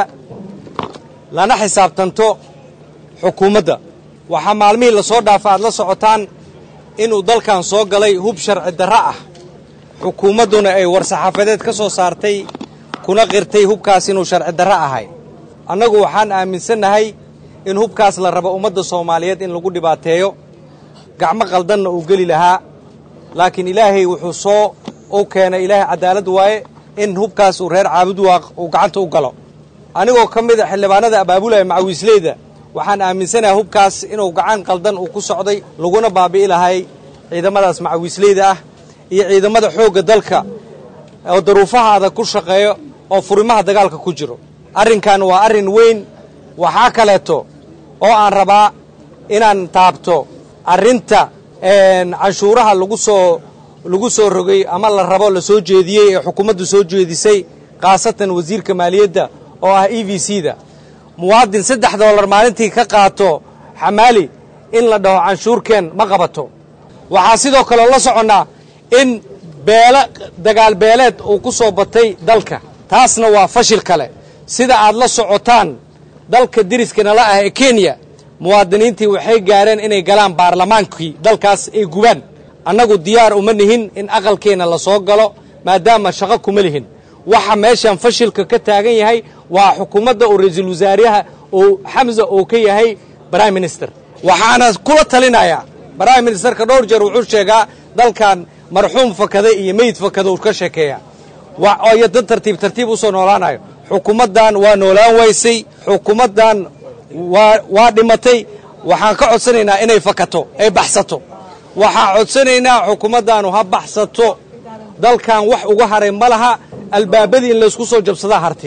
lana xisaabtanto xukuumadda waxaa maalmihii lasoo dhaafa aad la socotaan inuu dalkan soo galay hub sharci darro ah xukuumadduna ay war-saxaafadeed ka soo saartay kuna qirtay hubkaas inuu sharci darro ahay annagu waxaan aaminsannahay in hubkaas la rabo ummadda soomaaliyeed in lagu dhibaateeyo gacmo qaldanna uu geli lahaa laakiin ilaahay wuxuu soo u keenay ilaahay cadaalad waaye in hubkaas uu reer caabudwaaq uu gacanta u galo anigoo ka mid a xildhibaanada abaabulaya macawiisleyda waxaan aaminsanahay hubkaas inuu gacan qaldan uu ku socday laguna baabi'i lahay ciidamadaas macawiisleyda ah iyo ciidamada xoogga dalka oo daruufaha adag ku shaqeeyo oo furimaha dagaalka ku jiro arrinkan waa arrin weyn waxaa kaleeto oo aan rabaa inaan taabto arrinta canshuuraha lagu soo lagu soo rogay ama la rabo la soo jeediyey ee xukuumaddu soo jeedisay khaasatan wasiirka maaliyadda oo ah e v c da muwaadin saddex dollar maalintii ka qaato xamaali in la dhaho canshuurkeen ma qabato waxaa sidoo kaleo la soconnaa in beele dagaal beeleed uu ku soo batay dalka taasna waa fashil kale sida aad la socotaan dalka deriskana la ah ee kenya muwaadiniintii waxay gaareen inay galaan baarlamaankii dalkaas ay gubaan annagu diyaar uma nihin in aqalkeenna la soo galo maadaama shaqo kuma lihin waxa meeshan fashilka ka taagan yahay waa xukuumadda oo ra-iisul wasaaraha oo xamsa oo ka yahay prime minister waxaana kula talinayaa prime ministerka dhowr jeer wuxuu sheegaa dalkan marxuum fakada iyo meyd fakada uu ka sheekeeya iyo dad tartiib tartiib usoo noolaanayo xukuumaddan waa noolaan waysay xukuumaddan waa waa dhimatay waxaan ka codsanaynaa inay fakato ay baxsato waxaan codsanaynaa xukuumaddaanu ha baxsato dalkan wax uga haray ma laha albaabadii in laysku soo jabsadaa hartay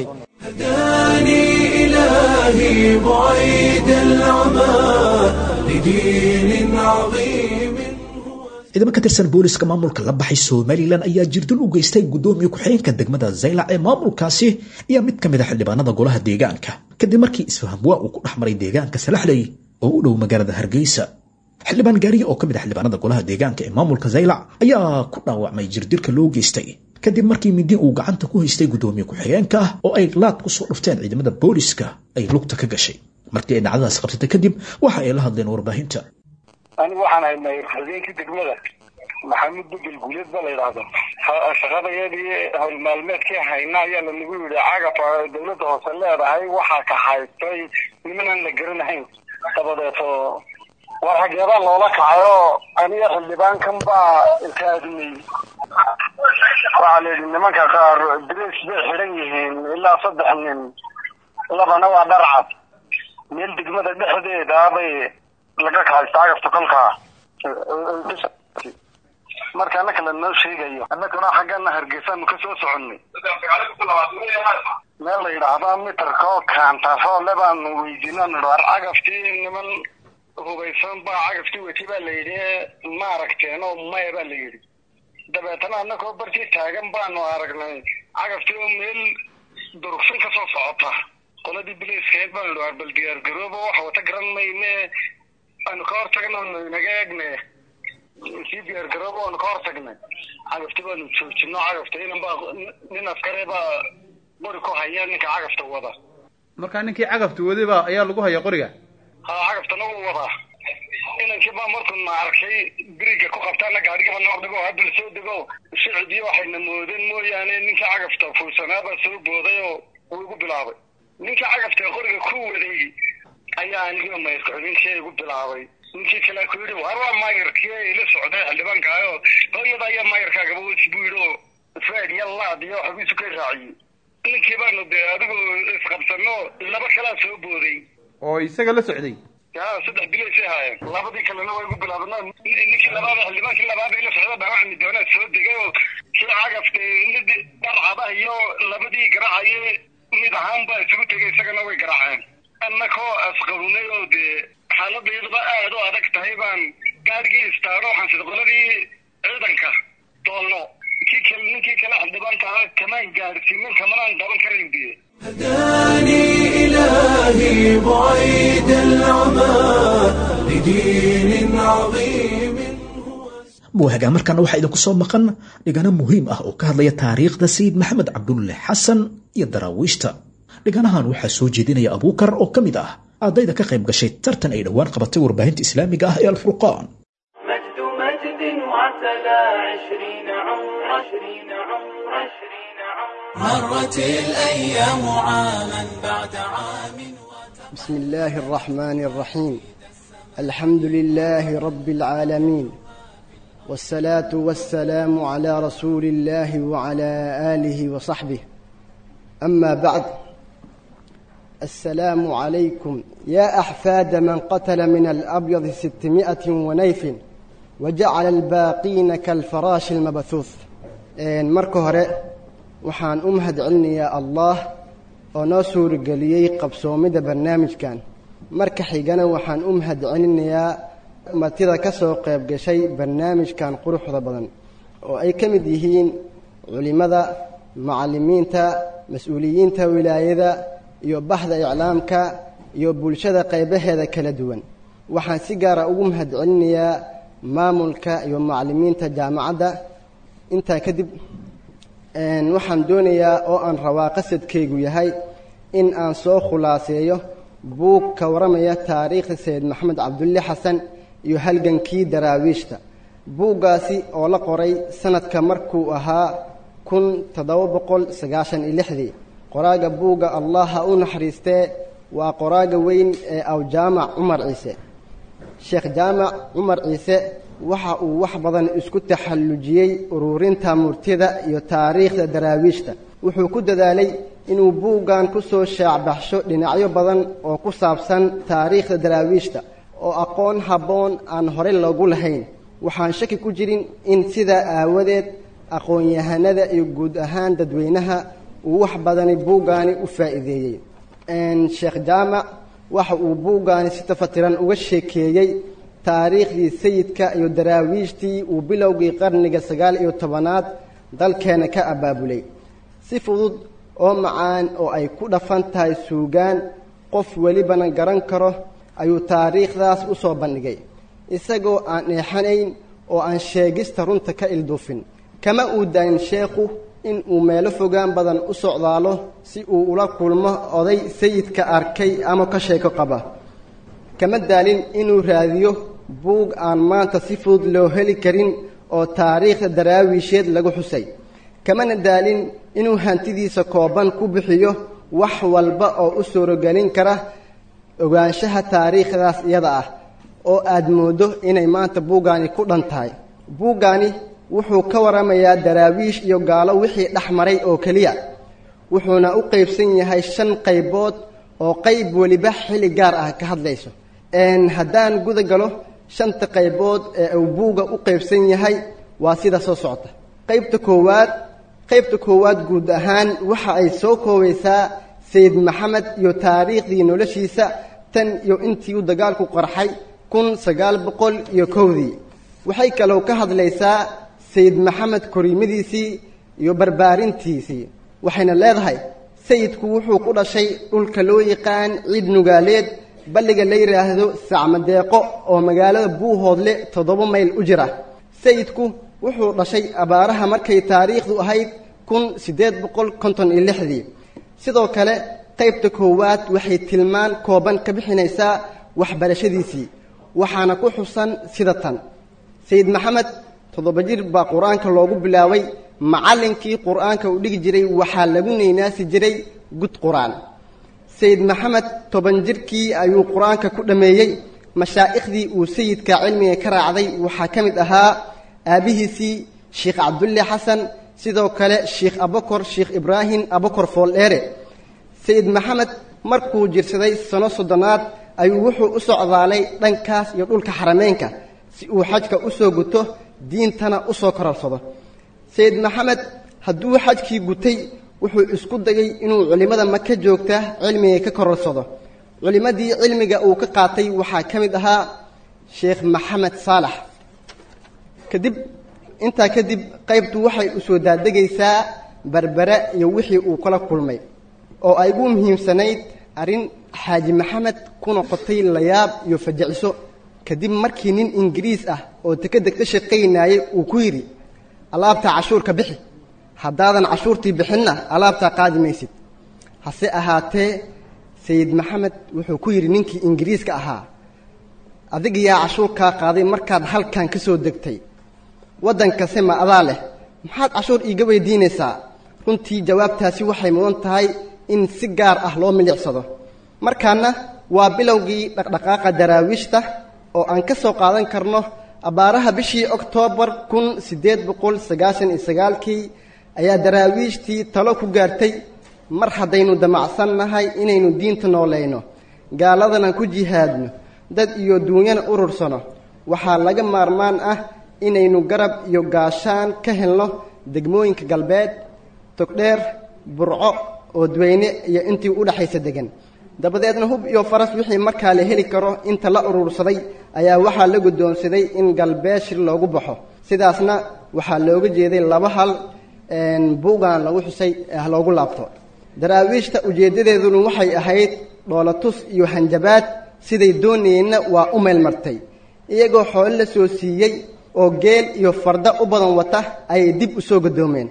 هداني إلهي بعيد العمى لدين عظيم ciidamo ka tirsan booliska maamulka la baxay somalilan ayaa jirdil u geystay guddoomiye ku-xigeenka degmada zaylac ee maamulkaasi iyo mid ka mid a xildhibaanada golaha deegaanka kadib markii isfaham waa uu ku dhex maray deegaanka salaxley oo u dhow magaalada hargeysa xildhibaan gaariye oo ka mid a xildhibaanada golaha deegaanka ee maamulka zaylac ayaa ku dhaawacmay jirdilka loo geystay kadib markii mindi uu gacanta ku haystay guddoomiye ku-xigeenka oo ay laad ku soo dhufteen ciidamada booliska ay lugta ka gashay markii ay dhacdadaas qabsatay kadib waxa ay la hadleen warbaahinta anigu waxaan haynay habeenkii degmada maxamuud bedel guuleed ba la yidhaahdo shaqadayadii howlmaalmeedkii hayna ayaa lanagu yidhi cagaf dawladda hoose leedahay waxaa ka haystay nimanaan la garanahayn dabadeeto war xageebaa loola kacayo aniga xildhibaankan baa ilkaadinay waxaa la yidhi nimanka qaar dres bay xidhan yihiin ilaa saddex nin labana waa dharcad meel degmada dhexdeeda bay laga kahaysta cagafta kolkaa marka annaka lanoo sheegayo annaguna xaggana hargeysaanu ka soo soconnay meel la yidhaahda mitarka oo kaantaroole baanu weydiinaan war cagaftii niman hubaysan baa cagaftii weti baa la yidhi ma aragteen oo maya baa la yidhi dabeetana annagoo bartii taagan baanu aragnay cagaftii oo meel durugsan ka soo socota qoladii bilayskeed baanu idhi war bal diyaargarooba waxa wata garan mayne aanu ka hortagna anu inaga eegne sii diyaargarooba aanu ka hortagnay cagafti baanu joojino cagafta inan baa nin askare baa qori ku haya ninka cagafta wada markaa ninkii cagafta wadayba ayaa lagu haya qoriga ha cagabtana wuu wadaa inankii baa markuu na arkay biriga ku qabtaana gaadhigaba noo dhigo haddal soo dego shicibyo waxayna moodeen mooyaane ninkii cagafta fuusanaabaa soo booday oo wuu igu bilaabay ninkii cagafta qoriga ku waday ayaa aniga maydku-xubintii igu bilaabay ninkii kale ku yidhi war waa maayarkii ila socday xildhibaankaayo hooyada ayaa maayarkaagaba wesi buu yidhi oo fred iyo laad iyo xabiisu ka raaciyey ninkii baanu dee adigoo isqabsano laba kalaa soo booday oo isaga la socday ya saddex bilaysay haayeen labadii kalena waa igu bilaabna ninkii labaad xildhibaankii labaad ila socda dhaawacmi doonaa soo degay oo kii cagafta mid dharcada iyo labadii garaacaye mid ahaan baa isugu tegay isagana way garaaceen annakoo asqabnay oo dee xaaladayduba aad u adag tahay baan gaadhigii istaano waxaan sida qoladii ciidanka doolno kii kale ninkii kale xildhibaanka kamaan gaadhsiinin kamanaan daban karayn biye هداني إلهي بعيد العمى لدين عظيم buuhagaa markaana waxaa idinku soo maqan dhigano muhiim ah oo ka hadlaya taariikhda sayid maxamed cabdulle xasan iyo daraawiishta dhiganahan waxaa soo jeedinaya abuukar oo ka mid ah ardayda ka qayb gashay tartan ay dhowaan qabatay warbaahinta islaamiga ah ee alfurqaan مجد مجد وعتلى عشرين عمر عشرين عمر عشرين عمر مرت الأيام عاما بعد عام بسم الله الرحمن الرحيم الحمد لله رب العالمين والصلاة والسلام على رسول الله وعلى آله وصحبه أما بعد السلام عليكم يا أحفاد من قتل من الأبيض ستمائة ونيف وجعل الباقين كالفراش المبثوث marka hore waxaan u mahad celinayaa allah oo noo suurageliyey qabsoomida barnaamijkan marka xigana waxaan u mahad celinayaa martida ka soo qayb gashay barnaamijkan quruxda badan oo ay ka mid yihiin culimmada macallimiinta mas-uuliyiinta wilaayada iyo baxda iclaamka iyo bulshada qaybaheeda kala duwan waxaan si gaara ugu mahad celinayaa maamulka iyo macallimiinta jaamacadda intaa kadib waxaan doonayaa oo aan rabaa qasadkaygu yahay in aan soo khulaaseeyo buug ka warramaya taariikhda sayid maxamed cabdulle xasan iyo halgankii daraawiishta buuggaasi oo la qoray sanadka markuu ahaa kun toddoba boqol sagaashan iyo lixdii qoraaga buugga allah ha u naxariistee waa qoraaga weyn ee awjaamac cumar ciise sheekh jaamac cumar ciise waxa uu wax badan isku taxallujiyey ururinta murtida iyo taariikhda daraawiishta wuxuu ku dadaalay inuu buuggan ku soo shaacbaxsho dhinacyo badan oo ku saabsan taariikhda daraawiishta oo aqoon habboon aan hore loogu lahayn waxaan shaki ku jirin in sidaa aawadeed aqoon-yahanada iyo guud ahaan dadweynaha uu wax badani buuggaani u faa'iideeyey sheekh jaamac waxa uu buuggaani si tafatiran uga sheekeeyey taariikhdii sayidka iyo daraawiishtii uu bilowgii qarniga sagaal iyo tobanaad dalkeena ka abaabulay si fudud oo macaan oo ay ku dhafan tahay suugaan qof welibana garan karo ayuu taariikhdaas u soo bandhigay isagoo aan eexanayn oo aan sheegista runta ka ilduufin kama uu daayin sheekhu in uu meelo fogaan badan u socdaalo si uu ula kulmo oday sayidka arkay ama ka sheeko qaba kama daalin inuu raadiyo buug aan maanta si fudud loo heli karin oo taariikhda daraawiisheed lagu xusay kamana daalin inuu hantidiisa kooban ku bixiyo wax walba oo u suurogelin kara ogaanshaha taariikhdaas iyada ah oo aad mooddo inay maanta buuggaani ku dhan tahay buuggaani wuxuu ka warramayaa daraawiish iyo gaalo wixii dhex maray oo keliya wuxuuna u qaybsan yahay shan qaybood oo qayb weliba xilli gaar ah ka hadlayso haddaan guda galo shanta qaybood ee uu buugga u qaybsan yahay waa sida soo socota qaybta koowaad qaybta koowaad guud ahaan waxa ay soo koobaysaa sayid maxamed iyo taariikhdii noloshiisa tan iyo intii uu dagaalku qarxay kun sagaal boqol iyo kowdii waxay kaloo ka hadlaysaa sayid maxamed koriimadiisii iyo barbaarintiisii waxayna leedahay sayidku wuxuu ku dhashay dhulka loo yaqaan ciid nugaaleed balliga la yidhaahdo sacmadeeqo oo magaalada buuhoodle toddoba mayl u jira sayidku wuxuu dhashay abaaraha markay taariikhdu ahayd kun siddeed boqol konton iyo lixdii sidoo kale qaybta koowaad waxay tilmaan kooban ka bixinaysaa waxbarashadiisii waxaana ku xusan sida tan sayid maxamed toddoba jir baa qur-aanka loogu bilaabay macallinkii qur-aanka uu dhigi jiray waxaa lagu neynaasi jiray gud qur-aan sayid maxamed toban jirkii ayuu qur-aanka ku dhammeeyey mashaaikhdii uu sayidka cilmiga ka raacday waxaa ka mid ahaa aabbihiisii sheikh cabdulle xasan sidoo kale sheikh abakor sheikh ibraahim abakor fooldheere sayid maxamed markuu jirsaday sano soddonaad ayuu wuxuu u socdaalay dhankaas iyo dhulka xarameynka si uu xajka u soo guto diintana u soo kororsado sayid maxamed hadduu xajkii gutay wuxuu isku dayay inuu culimmada maka joogta cilmiga ka kororsado culimmadii cilmiga uu ka qaatay waxaa ka mid ahaa sheekh maxamed saalax kadib intaa kadib qaybtu waxay u soo daadegaysaa berbere iyo wixii uu kala kulmay oo ay ugu muhiimsanayd arrin xaaji maxamed ku noqotay layaab iyo fajiciso kadib markii nin ingiriis ah oo dekedeg ka shaqaynaayay uu ku yidhi alaabtaa cashuurka bixi haddaadan cashuurtii bixinna alaabtaa qaadi maysid hase ahaatee sayid maxamed wuxuu ku yidhi ninkii ingiriiska ahaa adiga yaa cashuurkaa qaaday markaad halkan ka soo degtay waddankase ma adaa leh maxaad cashuur iiga weydiinaysaa runtii jawaabtaasi waxay mudan tahay in si gaar ah loo milicsado markaana waa bilowgii dhaqdhaqaaqa daraawiishta oo aan ka soo qaadan karno abbaaraha bishii oktoobar kun siddeed boqol sagaashan iyo sagaalkii ayaa daraawiishtii talo ku gaartay mar haddaynu damacsan nahay inaynu diinta noolayno gaaladana ku jihaadno dad iyo duunyana urursano waxaa laga maarmaan ah inaynu garab iyo gaashaan ka helno degmooyinka galbeed togdheer burco oodweyne iyo intii u dhexaysa degan dabadeedna hub iyo faras wixii markaa la heli karo inta la urursaday ayaa waxaa la guddoonsaday in galbeed shir loogu baxo sidaasna waxaa looga jeeday laba hal buugan lagu xusay ah loogu laabto daraawiishta ujeeddadeeduna waxay ahayd dhoolatus iyo hanjabaad siday doonayeenna waa u meel martay iyagoo xoolo la soo siiyey oo geel iyo farda u badan wata ayay dib u soo gadoomeen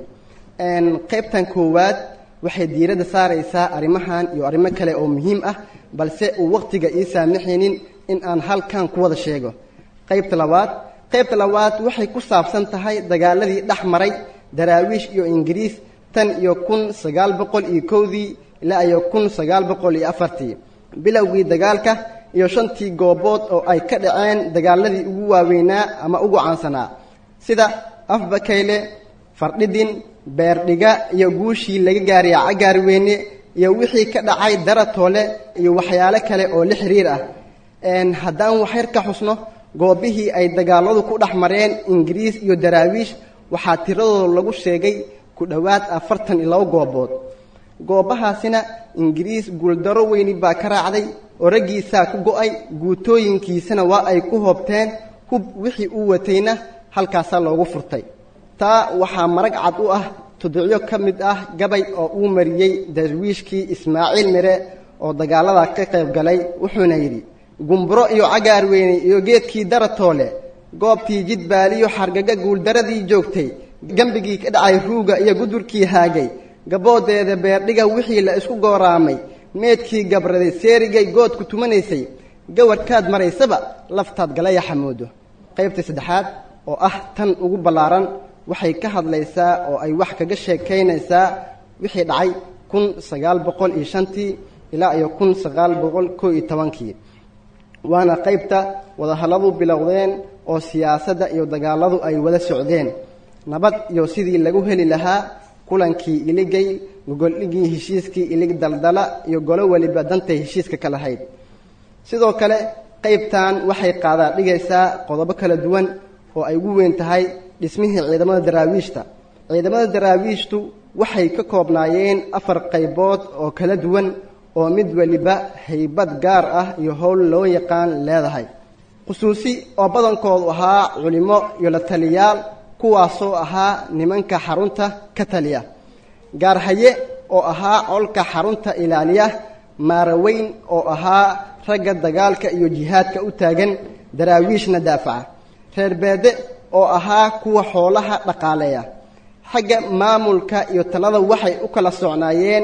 qaybtan koowaad waxay diiradda saaraysaa arrimahan iyo arrimo kale oo muhiim ah balse uu wakhtiga ii saamaxaynin in aan halkan ku wada sheego qaybta labaad qaybta labaad waxay ku saabsan tahay dagaaladii dhex maray daraawiish iyo ingiriis tan iyo kun sagaal boqol iyo kowdii ilaa iyo kun sagaal boqol iyo afartii bilowgii dagaalka iyo shantii goobood oo ay ka dhaceen dagaaladii ugu waaweynaa ama ugu caansanaa sida afbakayle fardhidin beerdhiga iyo guushii laga gaariya cagaarweyne iyo wixii ka dhacay daratoole iyo waxyaalo kale oo la xiriir ah haddaan waxyar ka xusno goobihii ay dagaaladu ku dhex mareen ingiriis iyo daraawiish waxaa tiradooda lagu sheegay ku dhowaad afartan iyo labo goobood goobahaasina ingiriis guuldaro weyni baa ka raacday oo raggiisaa ku go-ay guutooyinkiisana waa ay ku hoobteen hub wixii uu watayna halkaasaa loogu furtay taa waxaa marag cad u ah tudicyo ka mid ah gabay oo uu mariyey darwiishkii ismaaciil mire oo dagaalada ka qayb galay wuxuuna yidhi gumburo iyo cagaarweyne iyo geedkii daratoole goobtii jidbaaliyo xargaga guuldaradii joogtay gembigii ka dhacay ruuga iyo gudurkii haagay gaboodeeda beerdhiga wixii la isku gooraamay meedkii gabraday seerigay goodku tumanaysay gawarhkaad maraysaba laftaad galaya xamoodo qaybta saddexaad oo ah tan ugu ballaaran waxay ka hadlaysaa oo ay wax kaga sheekaynaysaa wixii dhacay kun sagaal boqol iyo shantii ilaa iyo kun sagaal boqol koo iyo tobankii waana qaybta wadahalladu bilowdeen oo siyaasadda iyo dagaaladu ay wada socdeen nabad iyo sidii lagu heli lahaa kulankii iligay gogoldhigii heshiiskii ilig daldala iyo golo weliba dantay heshiiska ka lahayd sidoo kale qaybtan waxay qaadaa dhigaysaa qodobo kala duwan oo ay ugu weyn tahay dhismihii ciidamada daraawiishta ciidamada daraawiishtu waxay ka koobnaayeen afar qaybood oo kala duwan oo mid weliba haybad gaar ah iyo howl loo yaqaan leedahay khusuusi oo badankoodu ahaa culimo iyo la taliyaal kuwaasoo ahaa nimanka xarunta ka taliya gaarhaye oo ahaa colka xarunta ilaaliya maaraweyn oo ahaa ragga dagaalka iyo jihaadka u taagan daraawiishna daafaca reer beede oo ahaa kuwa xoolaha dhaqaaleeya xagga maamulka iyo talada waxay u kala socnaayeen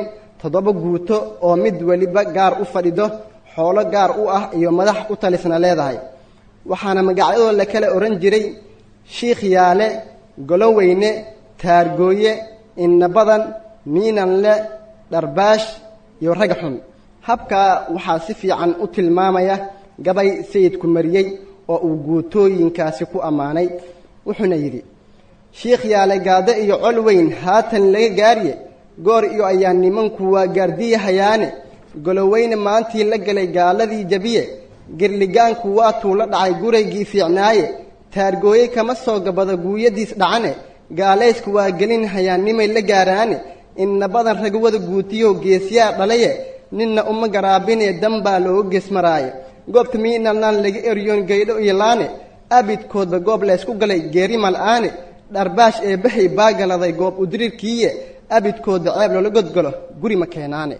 toddoba guuto oo mid weliba gaar u fadhido xoolo gaar u ah iyo madax u talisna leedahay waxaana magacyadoo la kala odhan jiray shiikh yaale goloweyne taargooye inna badan miinanle dharbaash iyo rag xun habkaa waxaa si fiican u tilmaamaya gabay sayidku mariyey oo uu guutooyinkaasi ku ammaanay wuxuuna yidhi shiikh yaale gaado iyo col weyn haatan laga gaarye goor iyo ayaa nimanku waa gaardiyahayaane goloweyne maantii la galay gaaladii jabiye girligaanku waatuu la dhacay guraygii fiicnaaye taargooye kama soo gabado guuyadiis dhacane gaalaysku waa gelin hayaannimay la gaaraane inna badan ragwada guutiyo geesyaa dhalaye ninna uma garaabinee danbaa looga geesmaraaye goobta miinalnaan laga eryoon gaydho iyo laane abidkoodba goob laysku galay geerimal aane dharbaash ee bahay baagaladay goob udirirkiiye abidkoodba ceeb loola godgalo guri ma keenaane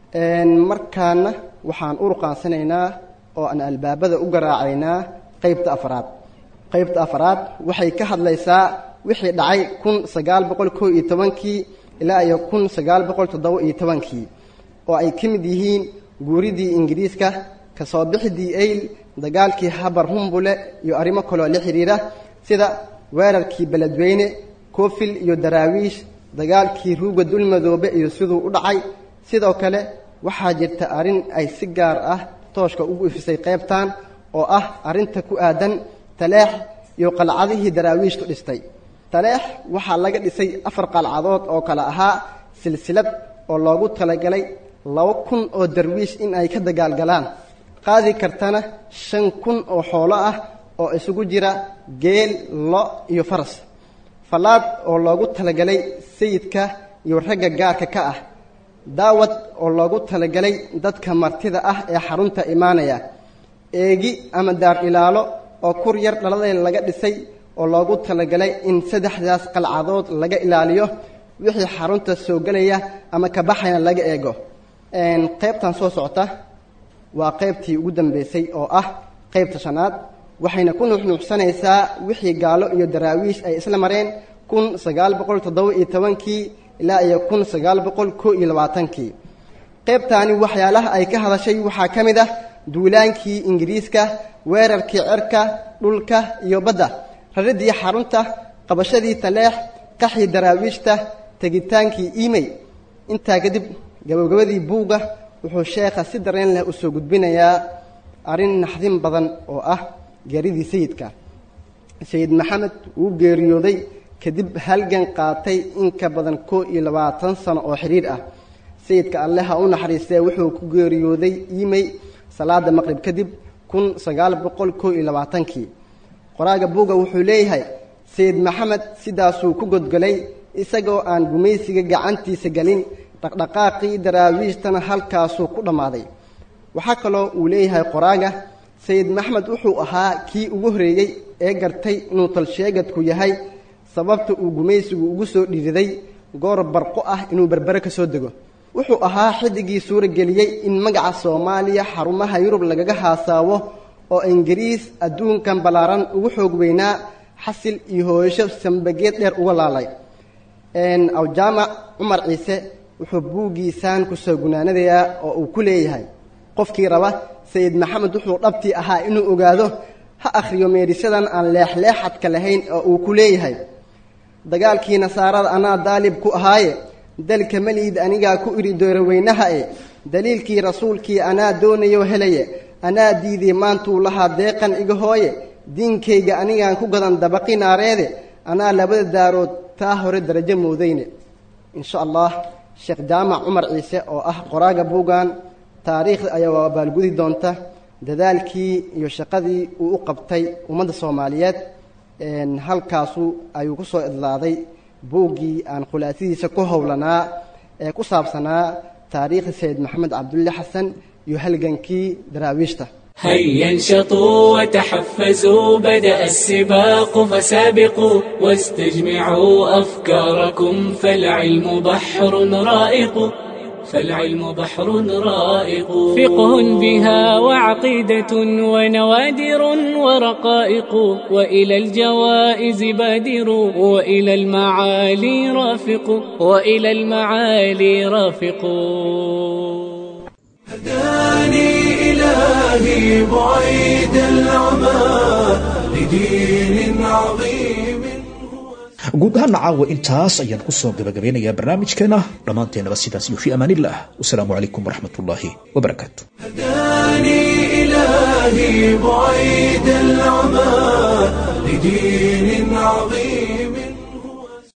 markaana waxaan u ruqaansanaynaa oo aan albaabada u garaacaynaa qaybta afraad qaybta afraad waxay ka hadlaysaa wixii dhacay kun sagaal boqol koo iyo tobankii ilaa iyo kun sagaal boqol toddoba iyo tobankii oo ay ka mid yihiin guuridii ingiriiska kasoo bixidii eyl dagaalkii habar humbule iyo arrimo kaloo la xidhiira sida weerarkii beledweyne koofil iyo daraawiish dagaalkii ruuga dulmadoobe iyo siduu u dhacay sidoo kale waxaa jirta arrin ay si gaar ah tooshka ugu ifisay qaybtan oo ah arrinta ku aadan taleex iyo qalcadihii daraawiishtu dhistay taleex waxaa laga dhisay afar qalcadood oo kale ahaa silsilad oo loogu talagalay laba kun oo darwiish in ay ka dagaalgalaan qaadi kartana shan kun oo xoolo ah oo isugu jira geel lo iyo faras fallaad oo loogu talagalay sayidka iyo ragga gaarka ka ah daawad oo loogu talagalay dadka martida ah ee xarunta imaanaya eegi ama daar ilaalo oo kur yar dhaladay laga dhisay oo loogu talagalay in saddexdaas qalcadood laga ilaaliyo wixii xarunta soo gelaya ama ka baxayna laga eego qaybtan soo socota waa qaybtii ugu dambeysay oo ah qaybta shanaad waxayna ku nuuxnuuxsanaysaa wixii gaalo iyo daraawiish ay isla mareen kun sagaal boqol toddoba iyo tobankii ilaa iyo kun sagaal boqol koo iyo labaatankii qaybtaani waxyaalaha ay ka hadashay waxaa ka mid ah duulaankii ingiriiska weerarkii cerka dhulka iyo badda raridii xarunta qabashadii taleex qaxii daraawiishta tegitaankii imey intaa kadib gabagabadii buugga wuxuu sheekha si dareen leh u soo gudbinayaa arrin naxdin badan oo ah geeridii sayidka sayid maxamed wuu geeriyooday kadib halgan qaatay in ka badan koo iyo labaatan sano oo xidhiir ah sayidka alle ha u naxariistee wuxuu ku geeriyooday imey salaada maqrib kadib kun sagaal boqol koo iyo labaatankii qoraaga buugga wuxuu leeyahay sayid maxamed sidaasuu ku godgolay isagoo aan gumaysiga gacantiisa gelin dhaqdhaqaaqii daraawiishtana halkaasuu ku dhammaaday waxaa kaloo uu leeyahay qoraaga sayid maxmed wuxuu ahaa kii ugu horeeyey ee gartay inuu talsheegadku yahay sababta uu gumaysigu ugu soo dhiiriday goor barqo ah inuu berbere ka soo dego wuxuu ahaa xiddigii suurageliyey in magaca soomaaliya xarumaha yurub lagaga haasaabo oo ingiriis adduunkan ballaaran ugu xoog weynaa xasil iyo hooyasho sambageed dheer uga laalay awjaamac cumar ciise wuxuu buuggiisaan ku soo gunaanadayaa oo uu ku leeyahay qofkii raba sayid maxamed wuxuu dhabtii ahaa inuu ogaado ha akhriyo meedhisyadan aan leexleexadka lahayn oo uu ku leeyahay dagaalkii nasaarada anaa daalib ku ahaaye dalka meliid anigaa ku idhi dooroweynaha e daliilkii rasuulkii anaa doonayo helaye anaa diiday maantuu lahaa deeqan iga hooye diinkayga anigaan ku gadan dabaqi naareede anaa labada daarood taa hore darajo moodayne insha allah sheekh jaamac cumar ciise oo ah qoraaga buuggan taariikhda ayaa waa baalgudi doonta dadaalkii iyo shaqadii uu u qabtay ummadda soomaaliyeed halkaasu ayuu ku soo idlaaday buuggii aan khulaasadiisa ku howlanaa ee ku saabsanaa taariikhda sayid maxamed cabdulle xasan iyo halgankii daraawiishta هيا انشطوا وتحفزوا بدأ السباق فسابقوا واستجمعوا أفكاركم فالعلم بحر رائق فالعلم بحر رائق فقه بها وعقيدة ونوادر ورقائق وإلى الجوائز بادر وإلى المعالي رافق وإلى المعالي رافق هداني إلهي بعيد العمى لدين عظيم guud ahaan caawa intaas ayaan kusoo gabagabeynayaa barnaamijkeena dhammaanteenaba sidaas iyo fi amaanillah wasalaamu calaykum waraxmat ullaahi wabarakaatu هداني إلهي بعيد العمى لدين عظيم